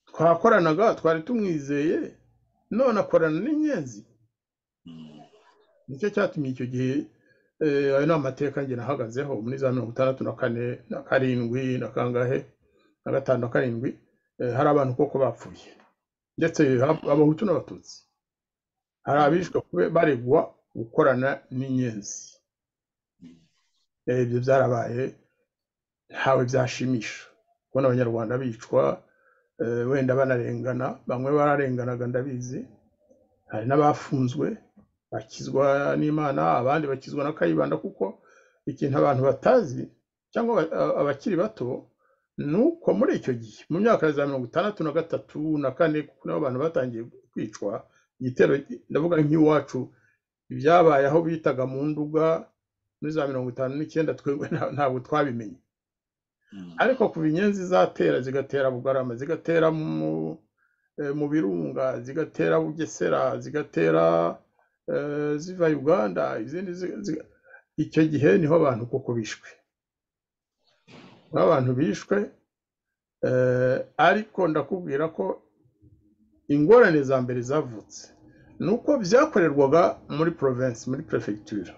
twakoranaga twari tumwizeye none akorana n'inyenzi nicyo cyatumye icyo gihe eh, ayo ni amateka njye nahagazeho muri za mirongo itandatu na kane na karindwi na kangahe na gatanu na karindwi eh, hari abantu koko bapfuye ndetse hab- abahutu n'abatutsi hari abishwe kube baregwa gukorana n'inyenzi Eh, ibyo byarabaye ntawe byashimisha kubona abanyarwanda bicwa eh, wenda banarengana bamwe bararenganaga ndabizi hari n'abafunzwe bakizwa n'imana abandi bakizwa na kayibanda kuko ikintu abantu batazi cyangwa aba- a- abakiri bato ni uko muri icyo gihe mu myaka ya za mirongo itandatu na gatatu na kane kuko niho abantu batangiye kwicwa igitero ndavuga nk'iwacu ibyabaye aho bitaga mu nduga muri za mirongo itanu n'icyenda twebwe nta- ntabwo twabimenye ariko kuva inyenzi zatera zigatera bugarama zigatera mu, eh, mu birunga zigatera bugesera zigatera eh, ziva uganda izindi zi- ziga- icyo gihe niho abantu koko bishwe niho abantu bishwe eh, ariko ndakubwira ko ingorane za mbere zavutse ni uko byakorerwaga muri province muri prefecture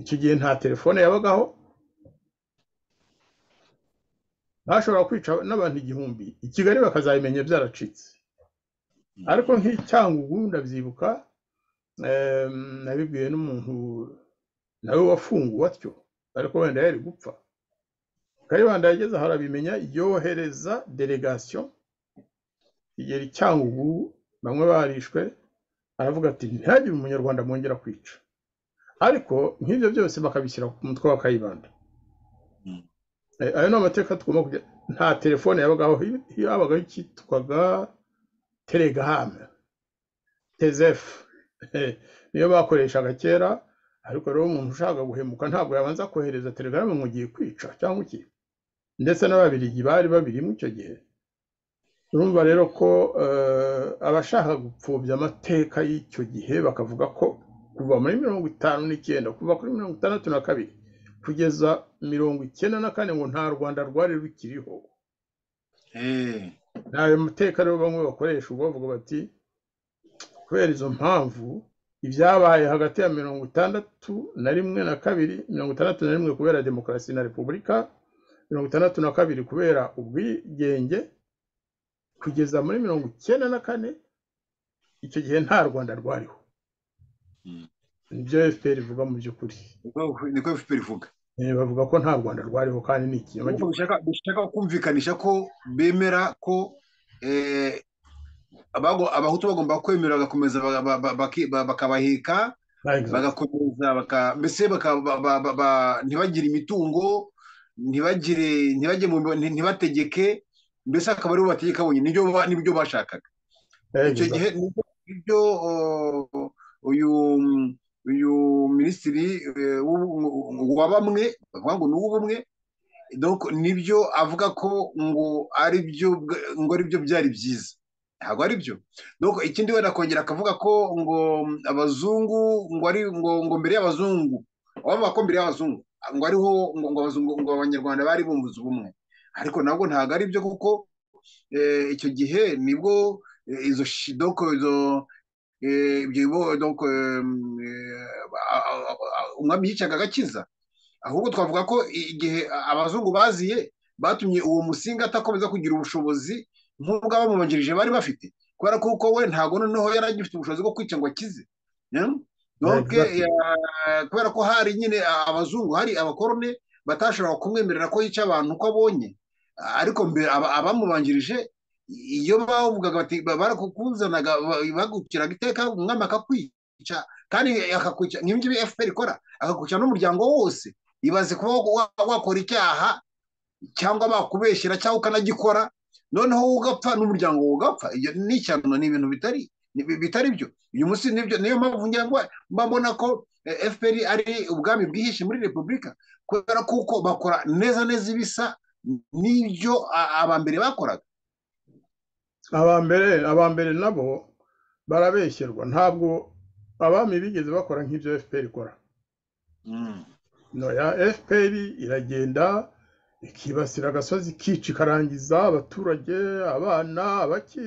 icyo gihe nta telefone yabagaho bashobora kwica n'abantu igihumbi i kigali bakazabimenya byaracitse ariko nk'icyangugu ndabyibuka em, nabibwiwe n'umuntu nawe wafunguwe atyo ariko wenda yari gupfa kayibanda yageze aho arabimenya yohereza delegasiyo igera i cyangugu bamwe barishwe aravuga ati ntihagire umunyarwanda mwongera kwica ariko nk'ibyo byose bakabishyira ku mutwe wa kayibanda Eh, ayo ni amateka tugomba kujya nta telefone yabagaho hi- hi- habagaho icyitwaga telegaramu tezefu Eh, niyo bakoreshaga kera ariko rero umuntu ushaka guhemuka ntabwo yabanza kohereza telegaramu ngo ugiye kwica cyangwa iki ndetse n'ababiligi bari babirimo icyo gihe urumva rero ko eh, abashaka gupfobya amateka y'icyo gihe bakavuga ko kuva muri mirongo itanu n'icyenda kuva kuri mirongo itandatu na kabiri kugeza mirongo icyenda na kane ngo nta rwanda rwari rukiriho Eh, ni ayo mateka rero bamwe bakoresha ubwo bavuga bati kubera izo mpamvu ibyabaye hagati ya mirongo itandatu na rimwe na kabiri mirongo itandatu na rimwe kubera demokarasi na repubulika mirongo itandatu na kabiri kubera ubwigenge kugeza muri mirongo icyenda na kane icyo gihe nta rwanda rwariho Mm. nibyo fpr ivuga mu by'ukuri niko niko FPR ivuga Eh, bavuga ko nta rwanda rwariho kandi ni ikinyoma Ahubwo bishaka bishaka kumvikanisha ko bemera ko eh, abago- abahutu bagomba kwemera bagakomeza baga- ba- ba- baki- ba- bakabaheka gikorwa bagakomeza baka mbese baka- ba- ba- ba- ba- ntibagire imitungo ntibagire ntibajye mu nti- ntibategeke mbese akaba aribo bategeka bonyine nibyo ba- nibyo bashakaga icyo gihe nibyo- nibyo o, uyu uyu minisitiri eh, w'ubu- wa bamwe bavuga ngo ni uw'ubumwe donc nibyo avuga ko ngo ari byo bwa- ngo ari byo byari byiza ntabwo ari byo donc ikindi wenda akongera akavuga ko ngo abazungu ngo ari ngo, ngo mbere y'abazungu abavuga ko mbere y'abazungu ngo ariho ngo, ngo abazungu ngo abanyarwanda bari bumvuze ubumwe ariko nabwo ntabwo ari byo kuko eh, icyo gihe nibwo eh, izo shi- donc izo eh, ibyo bibo- donc eh, eh, a- a- a- umwami yicaga agakiza ahubwo twavuga ko igihe abazungu baziye batumye uwo musinga atakomeza kugira ubushobozi nk'ubwo abamubanjirije bari bafite kubera ko kuko we ntabwo noneho yari agifite ubushobozi bwo kwica ngo akize Yeah? Donc, Exactly. eh, kubera ko hari nyine abazungu hari abakorone batashoboraga kumwemerera ko yica abantu uko abonye ariko mbere aba- abamubanjirije iyo bavugaga bati barakukuzanaga bagukiraga iteka umwami akakwica kandi akakwica nk'ibyo FPR ikora akakwica n'umuryango wose ibaze kuba wa- wakora icyaha cyangwa bakubeshyera cyangwa ukanagikora noneho wowe ugapfa n'umuryango wawe ugapfa iyo ni ishyano ni ibintu bitari ni- bi- bitari byo uyu munsi nibyo niyo mpamvu ngira ngo mba mbona ko eh, FPR ari ubwami bwihishe muri repubulika kubera kuko bakora neza neza ibisa n'ibyo a- abambere bakoraga abambere abambere nabo barabeshyerwa ntabwo abami bigeze bakora nk'ibyo fpr ikora noya fpr iragenda ikibasira agasozi ikica ikarangiza abaturage abana abaki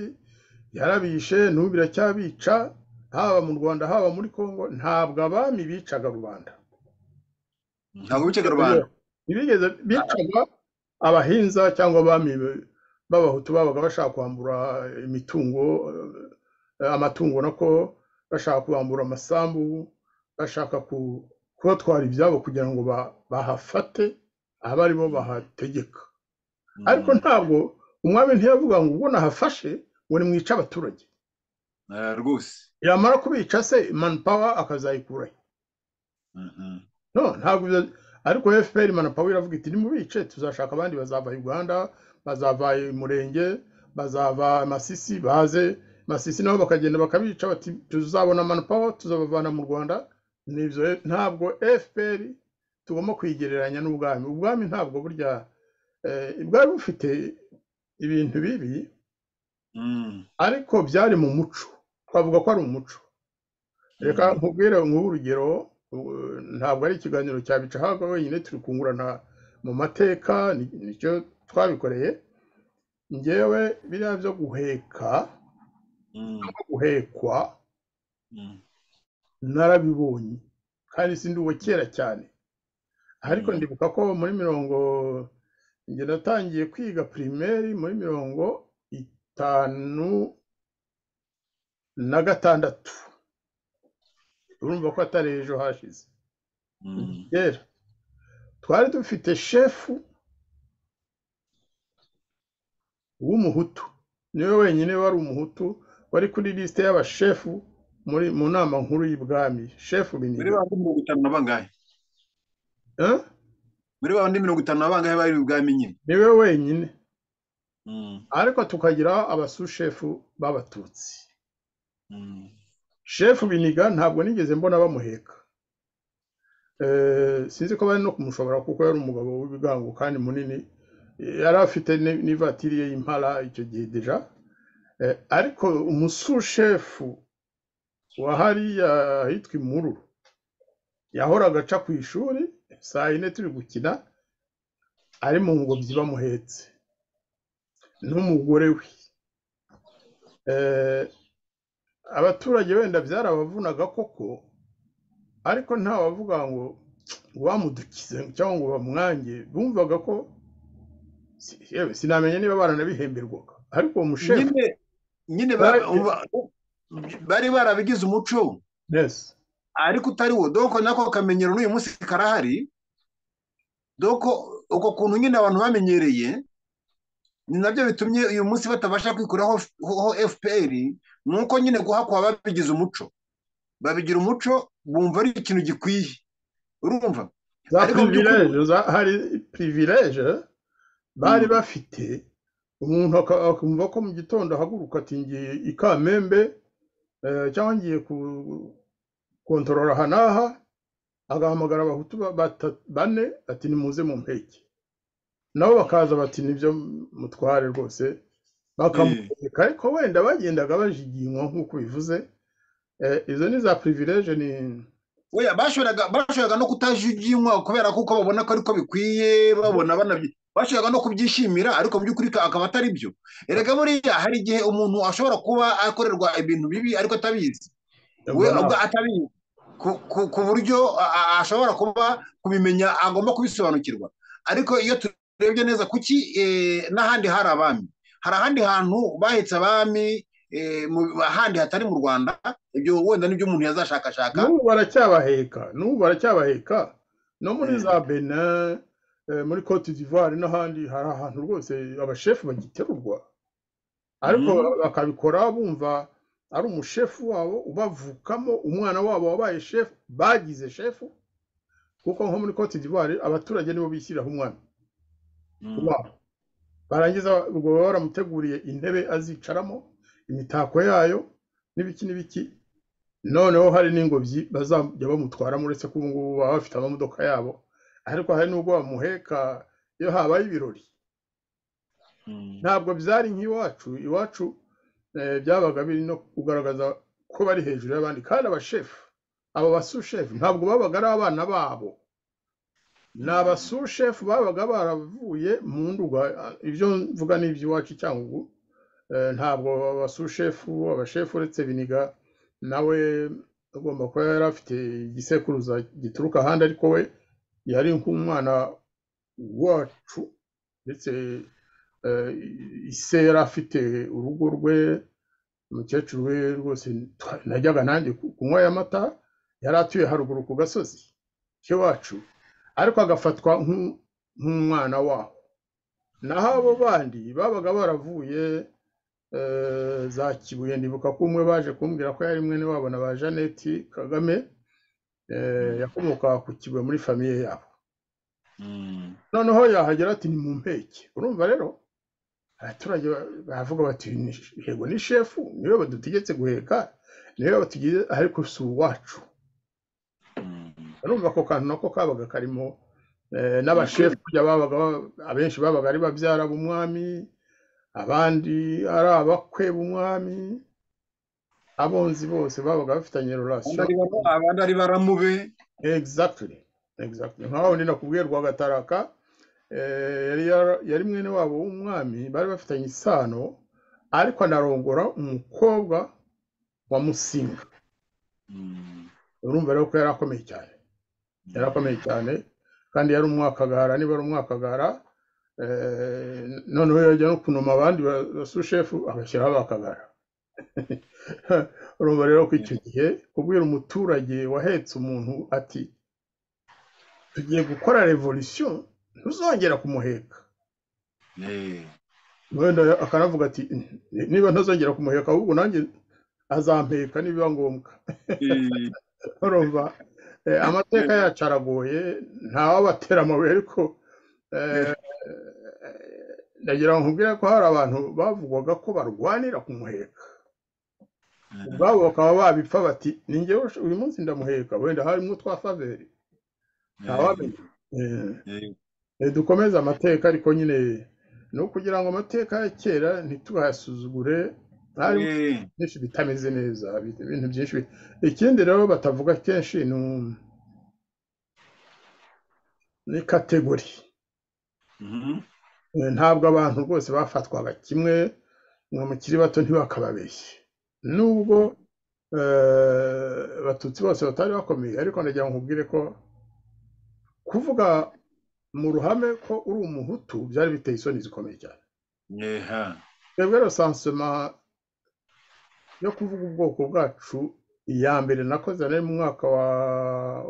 yarabishe n'ubu iracyabica haba mu rwanda haba muri congo ntabwo abami bicaga rubanda ntabwo bicaga rubanda ntibigeze bicaga abahinza cyangwa abami b'abahutu babaga bashaka kwambura imitungo eh, amatungo nako bashaka kubambura amasambu bashaka ku kubatwara ibyabo kugira ngo ba- bahafate abe ari bo bahategeka ariko ntabwo umwami ntiyavuga ngo ubwo nahafashe ngo nimwice abaturage Eh, rwose yamara kubica se manpower akazayikuraho Mhm. no ntabwo ibyo- ariko fpr manapawa iravuga iti nimubice tuzashaka abandi bazava uganda bazava murenge bazava masisi baze masisi nabo bakagenda bakabica bati tuzabona manapawa tuzabavana mu rwanda nibyo e- ntabwo fpr tugomba kwigereranya n'ubwami ubwami ntabwo burya eh, bwari bufite ibintu bibi Mm. ariko byari mu muco twavuga ko ari umuco reka nkubwire nk'ubu urugero ubu, ntabwo ari ikiganiro cyabica ahubwo wenyine turi kungurana mu mateka ni- nicyo twabikoreye ngewe biriya byo guheka Mm. no guhekwa Mm. narabibonye kandi sindi uwa kera cyane ariko Mm. ndibuka ko muri mirongo njye natangiye kwiga pirimeri muri mirongo itanu na gatandatu urumva ko atari ejo hashize Mm. kera twari dufite shefu w'umuhutu niwe wenyine wari umuhutu wari kuri lisite y'abashefu muri mu nama nkuru y'ibwami shefu muri binini ba bandi mirongo itanu na bangahe Eh? muri ba bandi mirongo itanu na bangahe bari ubwami nyine niwe wenyine Mm. ariko tukagira abasushefu b'abatutsi Mm. shefu biniga ntabwo nigeze mbona bamuheka Eh, sinzi ko bari no kumushobora kuko yari umugabo w'ibigango kandi munini yari afite ni- n'ivatiri ye y'impala icyo gihe deja Eh, ariko umusushefu wa hariya ahitwa imururu yahoraga aca ku ishuri saa yine turi gukina ari mu ngobyi bamuhetse n'umugore we Eh, abaturage wenda byarabavunaga koko ariko ntawavuga ngo wamudukize cyangwa ngo bamwange bumvaga ko si- yewe sinamenya niba baranabihemberwaga ariko uwo mushefu nyine nyine Bari- ba- uba- bari barabigize umuco neza ariko utari wo doko nako kamenyero n'uyu munsi karahari doko uko kuntu nyine abantu bamenyereye ni nabyo bitumye uyu munsi batabasha kwikuraho F- ho fpr ni uko nyine guhakwa babigize umuco babigira umuco bumva ari ikintu gikwiye urumva za ariko mu by'ukuri- pirivileje za- hari pirivileje bari Mm. bafite umuntu aka- akumva ko mu gitondo ahaguruka ati ngiye i kamembe eh, cyangwa ngiye ku- kontorora aha n'aha agahamagara abahutu ba- bata- bane ati nimuze mu mpeke nabo bakaza bati nibyo mutware rwose bakamutegeka ariko wenda bagendaga bajiginywa nk'uko bivuze Eh, izo ni za pirivileje ni oya bashoboraga bashoboraga no kutajuginywa kubera kuko babona ko ariko bikwiye babona banabyi bashoboraga no kubyishimira ariko mu by'ukuri ka- akaba atari byo erega buriya hari igihe umuntu ashobora kuba akorerwa ibintu bibi ariko atabizi we mbona- ubwo atabizi ku- ku- ku buryo a- a- ashobora kuba kubimenya agomba kubisobanukirwa ariko iyo turebye neza kuki eh, n'ahandi hari abami hari ahandi hantu bahetse abami eh, mu- ahandi hatari mu rwanda ibyo wenda nibyo umuntu yazashakashaka n'ubu baracyabaheka n'ubu baracyabaheka no muri Eh. za benin eh, muri cote d'ivoire n'ahandi hari ahantu rwose abashefu bagiterurwa ariko Mhm. bakabikora bumva ari umushefu wabo ubavukamo umwana wabo wabaye shefu bagize shefu kuko nko muri cote d'ivoire abaturage nibo bishyiriraho umwana Mm. wabo barangiza ubwo baba baramuteguriye intebe azicaramo imitako yayo n'ibiki n'ibiki noneho hari n'ingobyi bazajya bamutwaramo uretse ko ubu ngubu baba bafite amamodoka yabo ariko hari n'ubwo bamuheka iyo habaye ibirori Mm. ntabwo byari nk'iwacu iwacu eh, byabaga biri no kugaragaza ko bari hejuru y'abandi kandi abashefu abo basushefu ntabwo babaga ari abana babo ni abasushefu babaga baravuye mu nduga ibyo mvuga ni iby'iwacu i cyangugu Eh, ntabwo abasushefu abashefu uretse biniga nawe agomba kuba yari afite igisekuruza gituruka ahandi ariko we yari nk'umwana wacu ndetse eh, ise yari afite urugo rwe umukecuru we rwose twa- najyaga nanjye ku- kunywa aya mata yari atuye haruguru ku gasozi cy'iwacu ariko agafatwa nk'u- nk'umwana waho naho abo bandi babaga baravuye eh, za kibuye ndibuka ko umwe baje kumbwira ko yari mwene wabo na ba jeannette kagame eh, yakomoka ku kibuye muri famiye yabo noneho yahagera ati ni mu mpeke urumva rero abaturage ba- baravuga bati "Ni- yego ni shefu niwe badutegetse guheka niwe batugize ariko si uwacu urumva ako kantu nako kabaga karimo eh, n'abashefu burya babaga ba- abenshi babaga ari babyara b'umwami abandi ari abakwe b'umwami abonzi bose babaga bafitanye relation abandi ari bara- abandi ari baramube exactly exactly nka wundi nakubwiye rwa gataraka eh, yari yara- yari mwene wabo w'umwami bari bafitanye isano ariko anarongora umukobwa wa musinga urumva rero ko yari akomeye cyane yari akomeye cyane kandi yari umwakagara niba ari umwakagara eh, noneho yajya no kunoma abandi ba- basushefu abashyiraho abakagara urumva rero ko icyo gihe kubwira umuturage wahetse umuntu ati tugiye gukora revolisiyo ntuzongera kumuheka Eh, wenda akanavuga ati "Ni- niba ntazongera kumuheka ahubwo nanjye azampeka nibiba ngombwa eh, urumva Eh, amateka yacu aragoye ntawabatera amabuye ariko eh, ndagira ngo nkubwire ko hari abantu bavugwaga ko barwanira kumuheka ubwabo bakaba babipfa bati ni njyewe usho- uyu munsi ndamuheka wenda harimo twa faveri ntawamenya Eh, eh, eh, dukomeze amateka ariko nyine ni ukugira ngo amateka ya kera ntitugayasuzugure harimo eh, byinshi bitameze neza ibintu ibintu byinshi bi- ikindi rero batavuga kenshi ni um- ni kategori mhm, Eh, ntabwo abantu rwose bafatwaga kimwe ngo mukiri bato ntibakababeshye nubwo eh, abatutsi bose batari bakomeye ariko ndagira ngo nkubwire ko kuvuga mu ruhame ko uri umuhutu byari biteye isoni zikomeye cyane yeha, twebwe rero sansoma yo kuvuga ubwoko bwacu iya mbere nakoze nari mu mwaka wa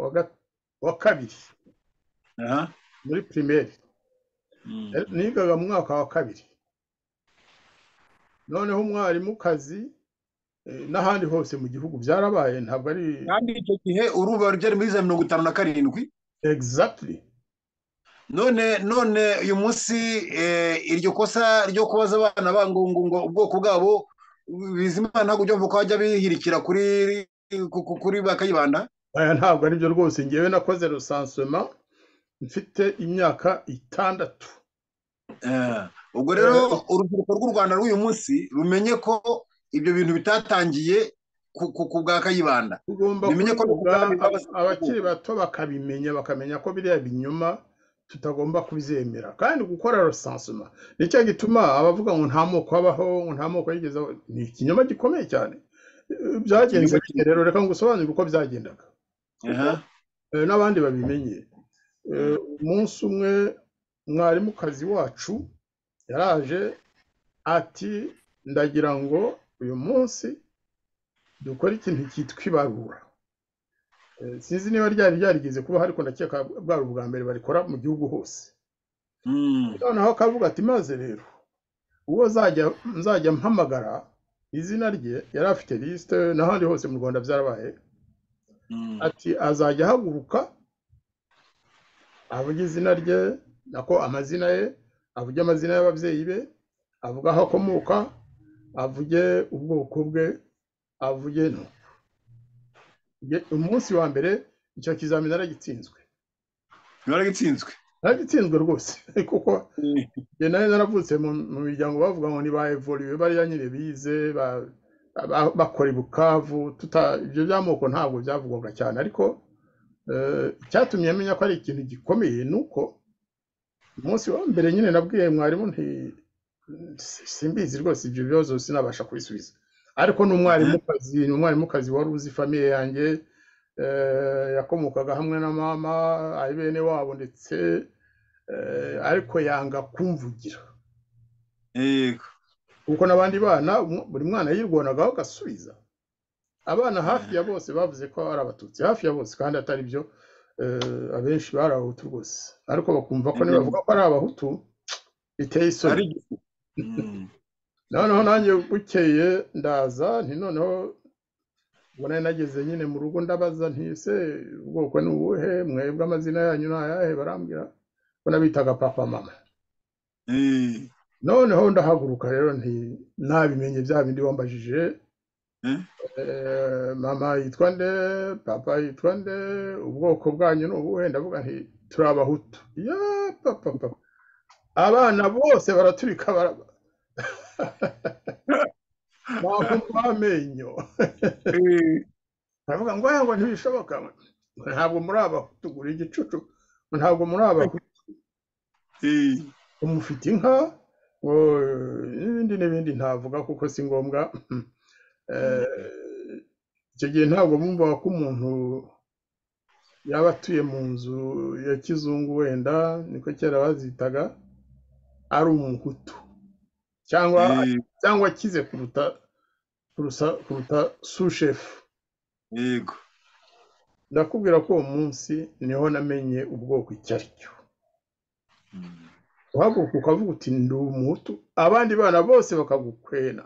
wa ga- wa kabiri aha, muri pirimeri mm, Eh, nigaga mu mwaka wa kabiri noneho umwarimukazi eh, n'ahandi hose mu gihugu byarabaye ntabwo ari kandi icyo gihe uruba ryari muri za mirongo itanu na karindwi exactly none none uyu munsi eh, iryo kosa ryo kubaza abana bangungu ngo ubwoko bwabo bizimana ntabwo byumva ko bajya bihirikira kuri ku- ku- kuri bakayibanda aya ntabwo ari byo rwose ngewe nakoze rusansoma mfite imyaka itandatu Eh, ubwo rero urubyiruko rw'u rwanda rw'uyu munsi rumenye ko ibyo bintu bitatangiye ku- ku ku bwa kayibanda tugomba Bimenye ko kubivuga ubwami bw'abasirikare- abakiri bato bakabimenya bakamenya ko biriya binyoma tutagomba kubyemera kandi gukora rusansoma nicyo gituma abavuga ngo nta moko abaho ngo nta moko yigeze abaho ni ikinyoma gikomeye cyane Eh, byagenze Ikinyoma bite rero reka ngusobanurire uko byagendaga Aha, Eh, n'abandi babimenye Eh, umunsi umwe mwarimukazi wacu yaraje ati ndagira ngo uyu munsi dukore ikintu cyitwa ibarura Eh, sinzi niba ryari ryarigeze kubaho ariko ndakeka bwari ubwa mbere barikora mu gihugu hose mm, noneho akavuga ati maze rero uwo nzajya nzajya mpamagara izina rye yari afite lisite n'ahandi hose mu rwanda byarabaye mm, ati azajya ahaguruka avuge izina rye nako amazina ye avuge amazina y'ababyeyi be avuge aho akomoka avuge ubwoko bwe avuge no umunsi wa mbere icyo kizamini naragitsinzwe baragitsinzwe naragitsinzwe rwose kuko njye nari naravutse mu mu miryango bavuga ngo niba evoriwe bariya nyine bize ba- ba- bakora i bukavu tuta- ibyo by'amoko ntabwo byavugwaga cyane ariko eh, icyatumye menya ko ari ikintu gikomeye ni uko umunsi wa mbere nyine nabwiye mwarimu nti si- simbizi rwose ibyo bibazo sinabasha kubisubiza ariko ni umwarimukazi ni umwarimukazi wari uzi famiye yanjye eh, yakomokaga hamwe na mama ari bene wabo ndetse eh, ariko yanga kumvugira yego kuko n'abandi bana um- buri mwana yirwanagaho agasubiza abana hafi ya bose bavuze ko ari abatutsi hafi ya bose kandi atari byo eh, abenshi bari abahutu rwose ariko bakumva ko nibavuga ko ari abahutu biteye isoni ari igifu Mm. noneho nanjye bukeye ndaza nti noneho ubwo nari nageze nyine mu rugo ndabaza nti ese ubwoko ni ubuhe mwebwe amazina yanyu ni ayahe barambwira ubwo nabitaga papa mama Eh, noneho ndahaguruka rero nti nabimenye bya bindi wambajije Mm. Eh, mama yitwa nde papa yitwa nde ubwoko bwanyu ni ubuhe ndavuga nti turi abahutu ya papa papa abana bose baraturika bara- bakumva amenyo eh, baravuga ngo aya ngo ntibishoboka Ngo ntabwo muri abahutu gura igicucu Ngo ntabwo muri abahutu eh. ngo mufite inka ngo n'ibindi n'ibindi ntavuga kuko si ngombwa Eh, icyo gihe ntabwo bumvaga ko umuntu yaba atuye mu nzu ya kizungu wenda niko kera bazitaga ari umuhutu cyangwa Eh, cyangwa akize kuruta kurusa- kuruta sushefu yego ndakubwira ko uwo munsi niho namenye ubwoko icyo ari cyo Mm. uhaguruka ukavuga uti ndi umuhutu abandi bana bose bakagukwena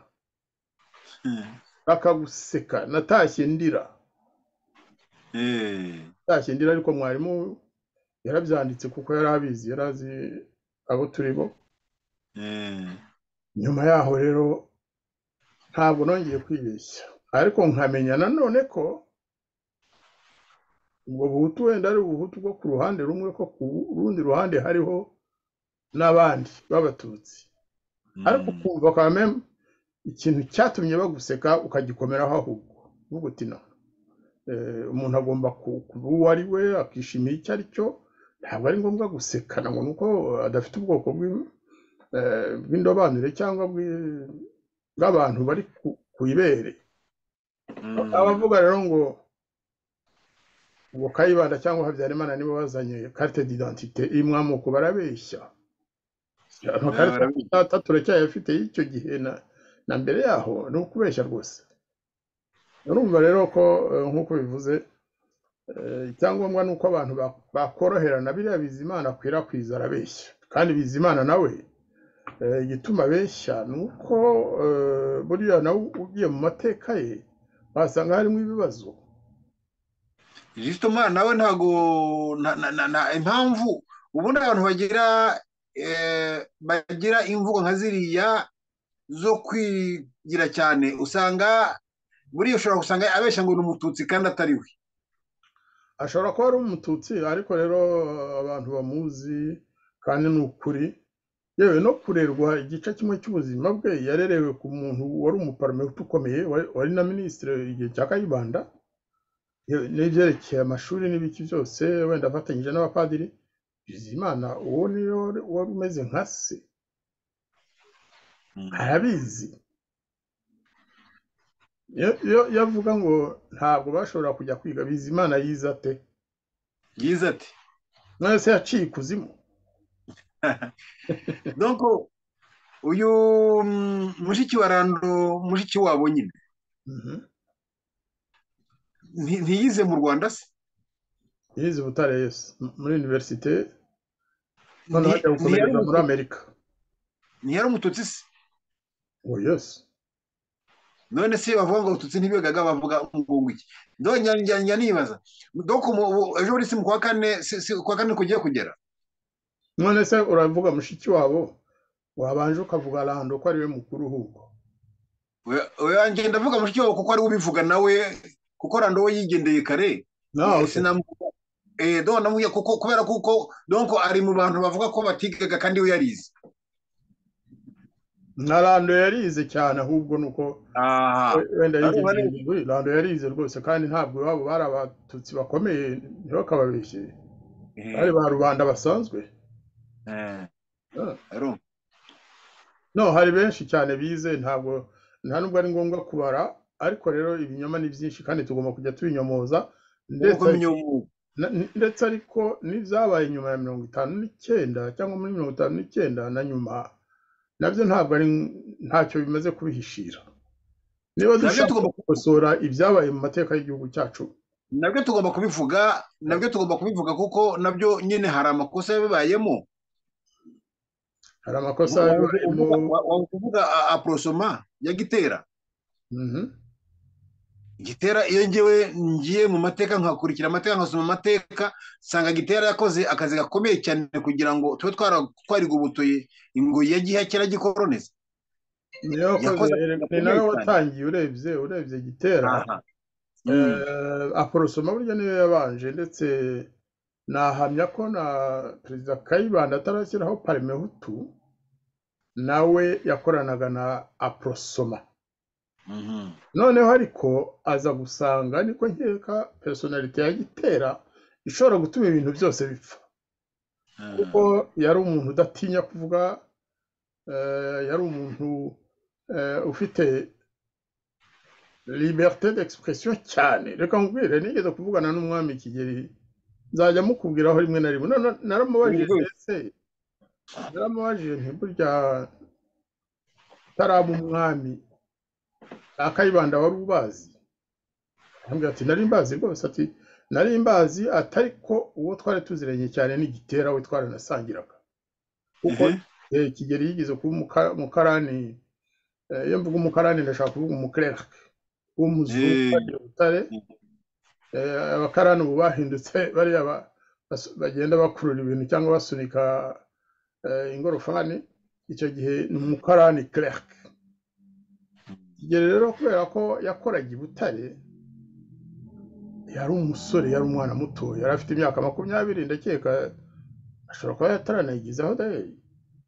Eh, bakaguseka natashye ndira eh. natashye ndira ariko mwarimu yarabyanditse kuko yari abizi yari azi abo turi bo Eh, nyuma yaho rero ntabwo nongeye kwibeshya ariko nkamenya nanone ko ubwo buhutu wenda ari ubuhutu bwo ku ruhande rumwe ko ku rundi ruhande hariho n'abandi b'abatutsi mm. ariko ukumva kwa meme ikintu cyatumye baguseka ukagikomeraho ahubwo uvuga uti no eh, umuntu agomba ku- kuba uwo ari we akishimira icyo ari cyo ntabwo ari ngombwa gusekana ngo nuko adafite ubwoko bw'in- eh, bw'indobanure cyangwa bw'i- bw'abantu bari ku- ku ibere Mm. abavuga rero ngo ubwo kayibanda cyangwa habyarimana nibo bazanye karite d'identite imwe amoko barabeshya amakarita barabeshya. data turacyayafite y'icyo gihe na na mbere yaho ni ukubeshya rwose urumva rero ko eh, nk'uko bivuze eh, icyangombwa ni uko abantu ba- bakoroherana biriya bizimana akwirakwiza arabeshya kandi bizimana nawe eh, igituma abeshya ni uko eh, buriya nawe ugiye mu mateka ye wasanga harimo ibibazo Jusito umwana nawe ntago na- na- na- na- impamvu ubundi abantu bagira eh, bagira imvugo nka ziriya zo kwigira cyane usanga buriya ushobora gusanga abeshya ngo ni umututsi kandi atari we ashobora kuba ari umututsi ariko rero abantu bamuzi kandi ni ukuri yewe no kurerwa igice kimwe cy'ubuzima bwe yarerewe ku muntu wari umuparomenti ukomeye wari wari na minisitiri igihe cya kayibanda yewe n'ibyerekeye amashuri n'ibiki byose wenda afatanyije n'abapadiri bizimana uwo niyo wari umeze nka se arabizi Iyo- iyo iyo avuga ngo ntabwo bashobora kujya kwiga bizimana yize ate yize ati none se yaciye ikuzimu donko uyu mm, mushiki wa rando mushiki wabo nyine Mhm. nti- ntiyize mu rwanda se yize i butare yesu muri univerisite noneho ajya Nti- ntiyari gukomereza muri umututsi- amerika ntiyari umututsi se ngo yesu none se bavuga ngo abatutsi ntibigaga bavuga ngo iki ndongera njya nibaza doko ejo muri si mu kwa kane si- si- kwa kane kugiye kugera none se uravuga mushiki wabo wabanje ukavuga rando ko ariwe mukuru ahubwo wanjye ndavuga mushiki wawe kuko ari we ubivuga nawe kuko rando we yigendeye kare nawe sinamuvuga eh do namuye kuko kubera kuko donko ari mu bantu bavuga ko batigaga kandi we yarize na rando yarize cyane ahubwo ni uko aha wenda Ari bari- yigendeye kuri rando yarize rwose kandi ntabwo iwabo bari abatutsi bakomeye ntibakababeshye bari ba rubanda basanzwe eh Ah. ero no hari benshi cyane bize ntabwo nta nubwo ari ngombwa kubara ariko rero ibinyoma ni byinshi kandi tugomba kujya tubinyomoza ndetse uko myomu Na- n- ndetse ariko n'ibyabaye nyuma ya mirongo itanu n'icyenda cyangwa muri mirongo itanu n'icyenda na nyuma nabyo ntabwo ari ntacyo bimaze kubihishira niba nabyo dushaka tugomba gukosora ibyabaye mu mateka y'igihugu cyacu nabyo tugomba kubivuga nabyo tugomba kubivuga kuko nabyo nyine hari amakosa yabibayemo hari amakosa mu- waba kuvuga a- aporosoma ya gitera Mhm. gitera iyo ngewe ngiye mu mateka nkakurikira amateka nkasoma amateka nsanga gitera yakoze akazi gakomeye cyane kugira ngo tube twara- twarigobotoye ingoyi ya gihakera gikoloneze niyo wakoze Yakoze ni gakomeye nawe cyane. watangiye urebye urebye gitera aha Mm. Eh, aporosoma burya niyo yabanje ndetse nahamya ko na perezida kayibanda atarashyiraho parime hutu nawe yakoranaga na aporosoma Mhm. noneho ariko aza gusanga niko nkeka personalite ya gitera ishobora gutuma ibintu byose bipfa kuko yari umuntu udatinya kuvuga eh, yari umuntu eh, ufite liberté d'expression cyane reka nkubwire nigeze kuvugana n'umwami kigeri nzajya mukubwiraho rimwe na rimwe None naramubajije Mhm. ndetse naramubajije nti burya utaraba umwami akayibanda wari ubazi arambwira ati nari mbazi rwose ati nari mbazi atari ko uwo twari tuziranye cyane ni gitera we twaranasangiraga kuko Mhm. eh, kigeli yigeze kuba umuka- umukarani eh, iyo mvuga umukarani ndashaka kuvuga umuclerc w'umuzungu Eh. wagiye butare Eh, abakarani ubu bahindutse bariya ba- bas- bagenda bakurura ibintu cyangwa basunika eh, ingorofani icyo gihe ni umukarani clerc kigeli rero kubera ko yakoraga i butare yari umusore yari umwana muto yari afite imyaka makumyabiri ndakeka ashobora kuba yataranayigezaho da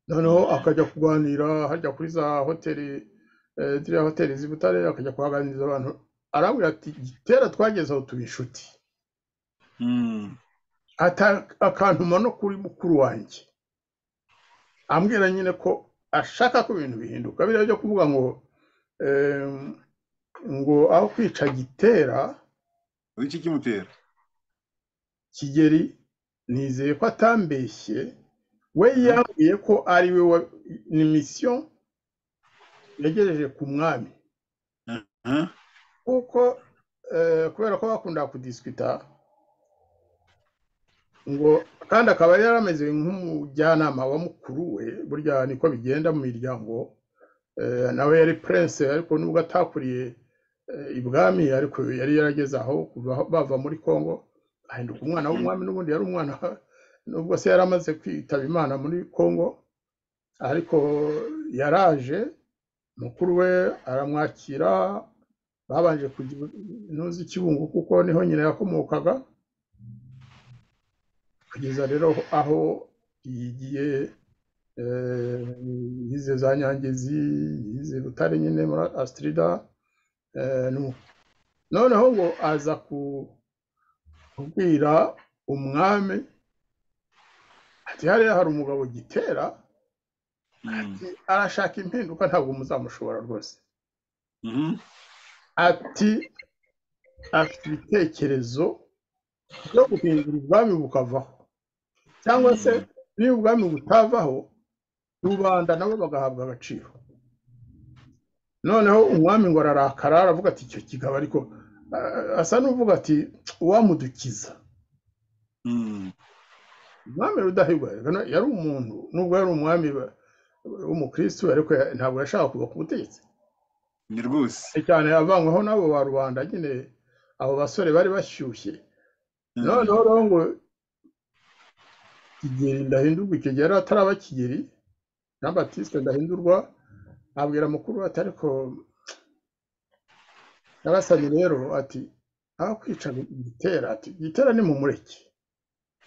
noneho akajya kuganira hajya kuri za hoteli eh, ziriya hoteli z'i butare akajya kuhaganiriza abantu arabwira ati gitera twagezeho tuba inshuti Mm. ata- akantuma no kuri mukuru wanjye ambwira nyine ko ashaka ko ibintu bihinduka biriya byo kuvuga ngo em, ngo aho kwica gitera wiki kimutera kigeri nizeye ko atambeshye we yambwiye ko ari we wa- ni misiyo yagejeje ku mwami Aha. kuko eh, kubera ko bakunda kudisikita ngo kandi akaba yari ameze nk'umujyanama wa mukuru we burya niko bigenda mu miryango eh, nawe yari prince ariko nubwo atakuriye eh, ibwami ariko yari yarageze aho kuva aho- bava muri congo ahinduka umwana w'umwami n'ubundi yari umwana nubwo se yari amaze kwitaba imana muri congo ariko yaraje mukuru we aramwakira babanje kujya intuzi kibungo kuko niho nyina yakomokaga kugeza rero aho yigiye eh, yize za nyangezi yize butare nyine muri asitirida noneho ngo aza ku- kubwira umwami ati hariya hari umugabo gitera Mm. ati arashaka impinduka ntabwo muzamushobora rwose Mhm. ati afite ibitekerezo byo guhindura ubwami bukavaho cyangwa se niba ubwami butavaho rubanda nabo bagahabwa agaciro noneho umwami ngo ararakara aravuga ati icyo kigabo ariko ah, asa n'uvuga ati uwamudukiza Mm. umwami rudahigwa rero yari umuntu nubwo yari umwami wa- w'umukristo ariko ya- ntabwo yashaka kuva ku butegetsi ni rwose cyane cyane yavanyweho n'abo ba rubanda nyine abo basore bari bashyushye Mm. noneho rero ngo kigeri ndahindurwa icyo gihe yari ataraba kigeri na batiste ndahindurwa abwira mukuru we ati ariko nabasanye rero ati aho kwica gitera ati gitera ni mu mureke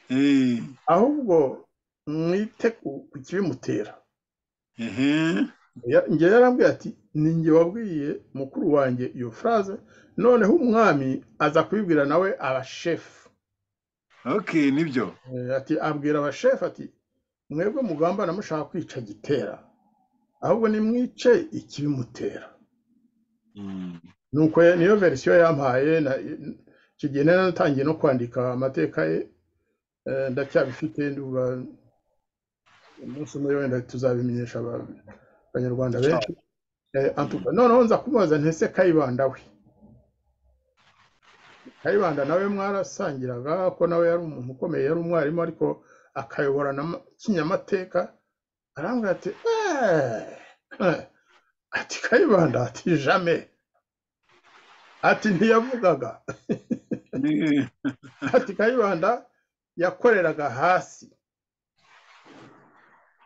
Eh. ahubwo mwite ku- ku kibimutera Ehe. Ya- njye yarambwiye ati ni njye wabwiye mukuru wanjye iyo furaze noneho umwami aza kubibwira nawe abashefu Okay, nibyo. Eh, ati abwira abashefu ati mwebwe mugambana mushaka kwica gitera ahubwo nimwice ikibimutera Mm. nuko ye- niyo verisiyo yampaye na- icyo gihe nari natangiye no kwandika amateka ye eh, ndacyabifite nduba umunsi umwe wenda tuzabimenyesha aba- abanyarwanda benshi Eh, antuka noneho nza kumubaza ntese kayibanda we kayibanda nawe mwarasangiraga ko nawe yari umuntu ukomeye yari umwarimu ariko akayobora na ma- kinyamateka arambwira ati "Eh, eh." ati kayibanda ati jame ati ntiyavugaga ati kayibanda yakoreraga hasi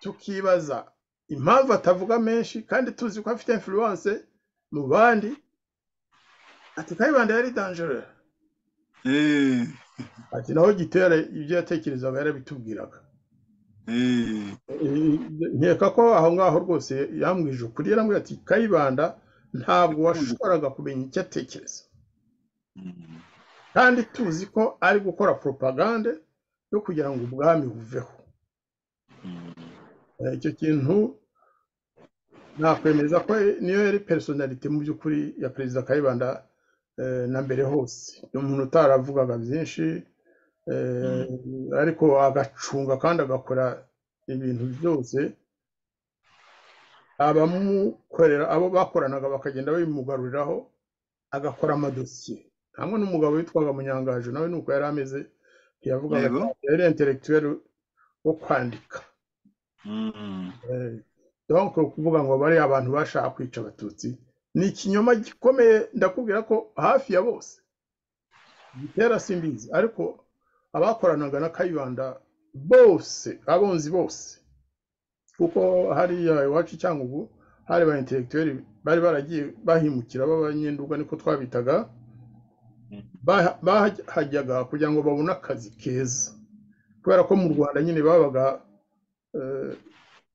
tukibaza impamvu atavuga menshi kandi tuzi ko afite influence mu bandi ati kayibanda yari dangereux Eh, ati naho gitera ibyo yatekerezaga yarabitubwiraga eh, Eh, nkeka ko aho ngaho rwose yambwije ukuri yarambwira ati kayibanda ntabwo washoboraga kumenya icyo atekereza mm, kandi tuzi ko ari gukora propagande yo kugira ngo ubwami buveho mm. Eh, icyo kintu nakwemeza ko niyo yari personality mu by'ukuri ya perezida kayibanda eh, na mbere hose ni umuntu utaravugaga byinshi eh, ariko agacunga kandi agakora ibintu byose abamukorera abo bakoranaga bakagenda babimugaruriraho agakora amadosiye hamwe n'umugabo witwaga munyangaje nawe nuko yari ameze ntiyavugaga Yego. yari intellectuel wo kwandika Mm. Eh, donc kuvuga ngo bari abantu bashaka kwica abatutsi ni ikinyoma gikomeye ndakubwira ko hafi ya bose gitera simbizi ariko abakoranaga na kayibanda bose abonzi bose kuko hariya iwacu i cyangugu hari ba intellectuel bari baragiye bahimukira b'abanyenduga niko twabitaga Baha- bahajyaga kugira ngo babone akazi keza kubera ko mu rwanda nyine babaga eh,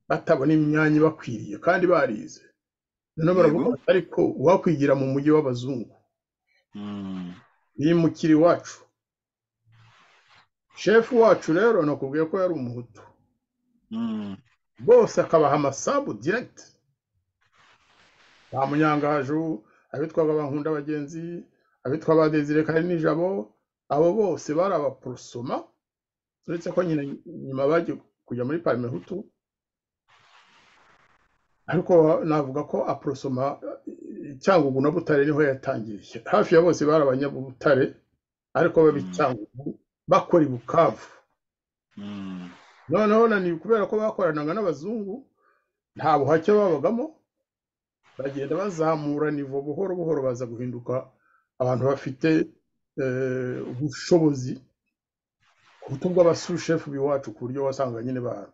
batabona imyanya ibakwiriye kandi barize noneho baravuga Yego. bati, ariko uwakwigira mu mujyi w'abazungu Mm. yimukira iwacu shefu wacu rero nakubwiye ko yari umuhutu Mm. bose akabaha amasambu diregiti ba munyangaju abitwaga bankunda bagenzi abitwa ba desire kare nijabo abo bose bari abaporosoma uretse ko nyine nyuma bagiye kujya muri parime hutu ariko navuga ko aporosoma eh, cyangugu na butare niho yatangiriye hafi ya bose bari abanyabutare ariko babicyangugu bakora i bukavu Mm. noneho na ni kubera ko bakoranaga n'abazungu nta buhake babagamo bagenda bazamura nivo buhoro buhoro baza guhinduka abantu bafite eh, ubushobozi ku buto bw'abasushefu b'iwacu ku buryo wasanga nyine ba-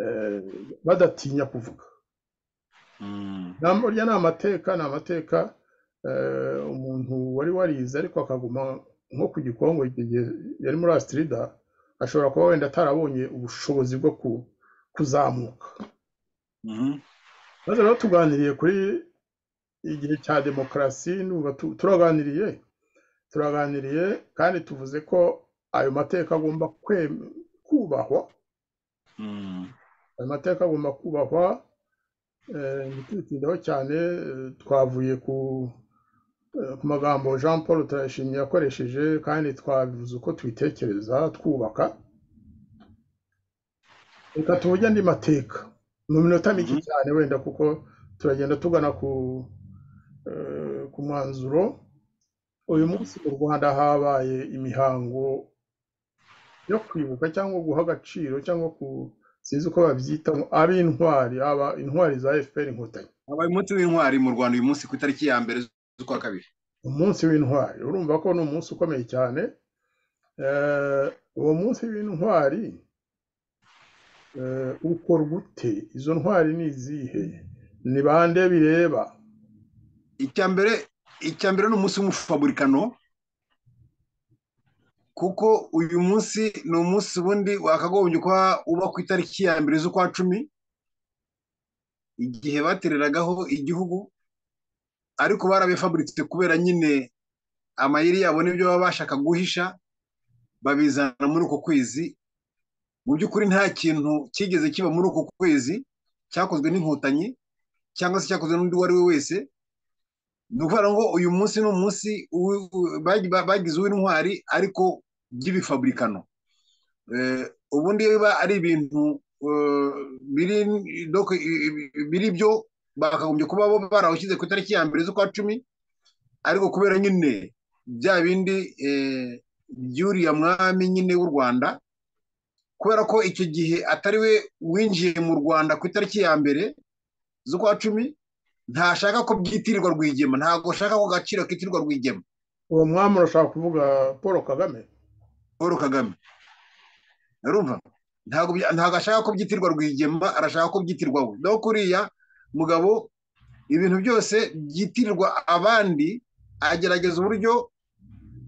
eh, badatinya kuvuga Mm. Na- burya ni amateka ni amateka eh, umuntu wari warize ariko akaguma nko ku gikongo icyo gihe yari muri asitirida ashobora kuba wenda atarabonye ubushobozi bwo ku- kuzamuka Mhm. maze rero tuganiriye kuri igihe cya demokarasi numva tu- turaganiriye turaganiriye kandi tuvuze ko ayo mateka agomba kwe- kubahwa Mm. ayo mateka agomba kubahwa eh, ntitubitindeho cyane eh, twavuye ku eh, ku magambo jean paul turayashimye yakoresheje kandi twabivuze uko tubitekereza twubaka reka tuvuge andi mateka mu minota mike Mhm. cyane wenda kuko turagenda tugana ku eh, ku mwanzuro uyu munsi mu rwanda habaye imihango yo kwibuka cyangwa guha agaciro cyangwa ku sinzi uko babyita ab'intwari aba intwari za fpr inkotanyi habaye umunsi w'intwari mu rwanda uyu munsi ku itariki ya mbere z'ukwa kabiri umunsi w'intwari urumva ko ni umunsi ukomeye cyane Eh, uwo munsi w'intwari eh, ukorwa ute izo ntwari ni izihe ni bande bireba icya mbere icya mbere ni umunsi w'umufaburikano kuko uyu munsi ni umunsi ubundi wakagombye kuba uba ku itariki ya mbere z'ukwa cumi igihe batereragaho igihugu ariko barabifaburitse kubera nyine amayeri yabo n'ibyo baba bashaka guhisha babizana muri uko kwezi mu by'ukuri nta kintu cyigeze kiba muri uko kwezi cyakozwe n'inkotanyi cyangwa se cyakozwe n'undi uwo ari we wese ni ukuvuga ngo uyu munsi ni umunsi uwi- u- bagi- ba- bagize uw'intwari ariko by'ibifaburikano Eh, ubundi iyo biba ari ibintu eh, biri donc, i- i- biri byo bakagombye kuba bo barawushyize ku itariki ya mbere z'ukwa cumi ariko kubera nyine bya bindi eh, by'uriya mwami nyine w'u rwanda kubera ko icyo gihe atari we winjiye mu rwanda ku itariki ya mbere z'ukwa cumi ntashaka ko byitirirwa rwigema ntabwo ashaka ko agaciro kitirirwa rwigema uwo mwami urashaka kuvuga paul kagame paul kagame urumva ntabwo bya- ntabwo ashaka ko byitirirwa rwigema arashaka ko byitirwa we no kuriya mugabo ibintu byose byitirirwa abandi agerageza uburyo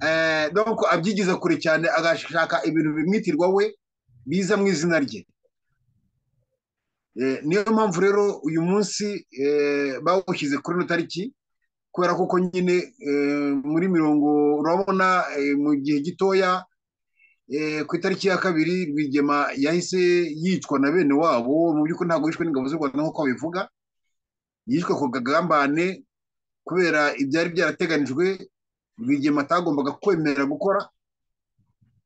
eh, donc abyigiza kure cyane agashaka ibintu bimwitirwa we biza mu izina rye Eh, niyo mpamvu rero uyu munsi eh, bawushyize kuri ino tariki kubera ko uko nyine eh, muri mirongo urabona eh, mu gihe gitoya eh, ku itariki ya kabiri rwigema yahise yicwa na bene wabo mu by'ukuri ntabwo yishwe n'ingabo z'u rwanda nk'uko babivuga yishwe ku kagambane kubera ibyari byarateganijwe rwigema atagombaga kwemera gukora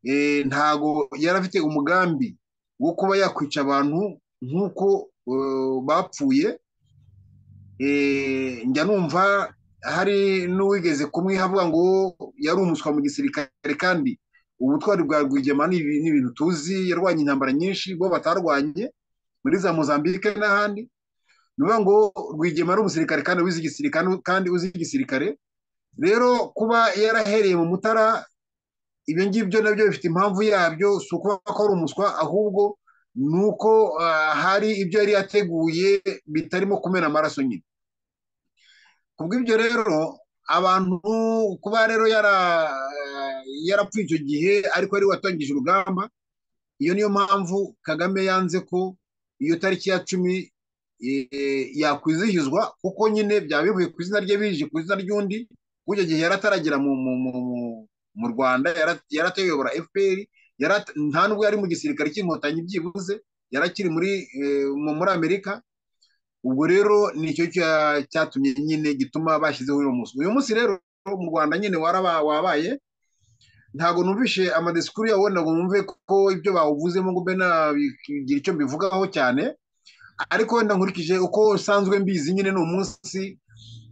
Eh, ntago yari afite umugambi wo kuba yakwica abantu nk'uko eh, bapfuye Eh, njya numva hari n'uwigeze kumwiha avuga ngo yari umuswa mu gisirikare kandi ubutwari bwa rwigema ni ibi- ni ibintu tuzi yarwanye intambara nyinshi bo batarwanye muri za mozambique n'ahandi ni ukuvuga ngo rwigema ari umusirikare kandi uzi igisirikare kandi uzi igisirikare rero kuba yarahereye mu mutara ibyo ngibyo nabyo bifite impamvu yabyo si ukuvuga ko ari umuswa ahubwo ni uko ah, hari ibyo yari yateguye bitarimo kumena amaraso nyine kubw'ibyo rero abantu kuba rero yara- yarapfuye icyo gihe ariko yari watangije urugamba iyo niyo mpamvu kagame yanze ko iyo tariki ya cumi eh, yakwizihizwa kuko nyine byaba bivuye ku izina rye bije ku izina ry'undi kuko icyo gihe yari ataragera mu, mu, mu, mu- mu rwanda yara- yari atayobora fpr yari at- nta nubwo yari mu gisirikare cy'inkotanyi byibuze yari akiri muri eh, mu- muri amerika ubwo rero nicyo cya- cyatumye nyine gituma bashyizeho uyu munsi uyu munsi rero mu rwanda nyine waraba- wabaye ntabwo numvishe amadisikuru yawo ntabwo numve ko ibyo bawuvuzemo ngo mbe nabigira icyo mbivugaho cyane ariko wenda nkurikije uko nsanzwe mbizi nyine ni umunsi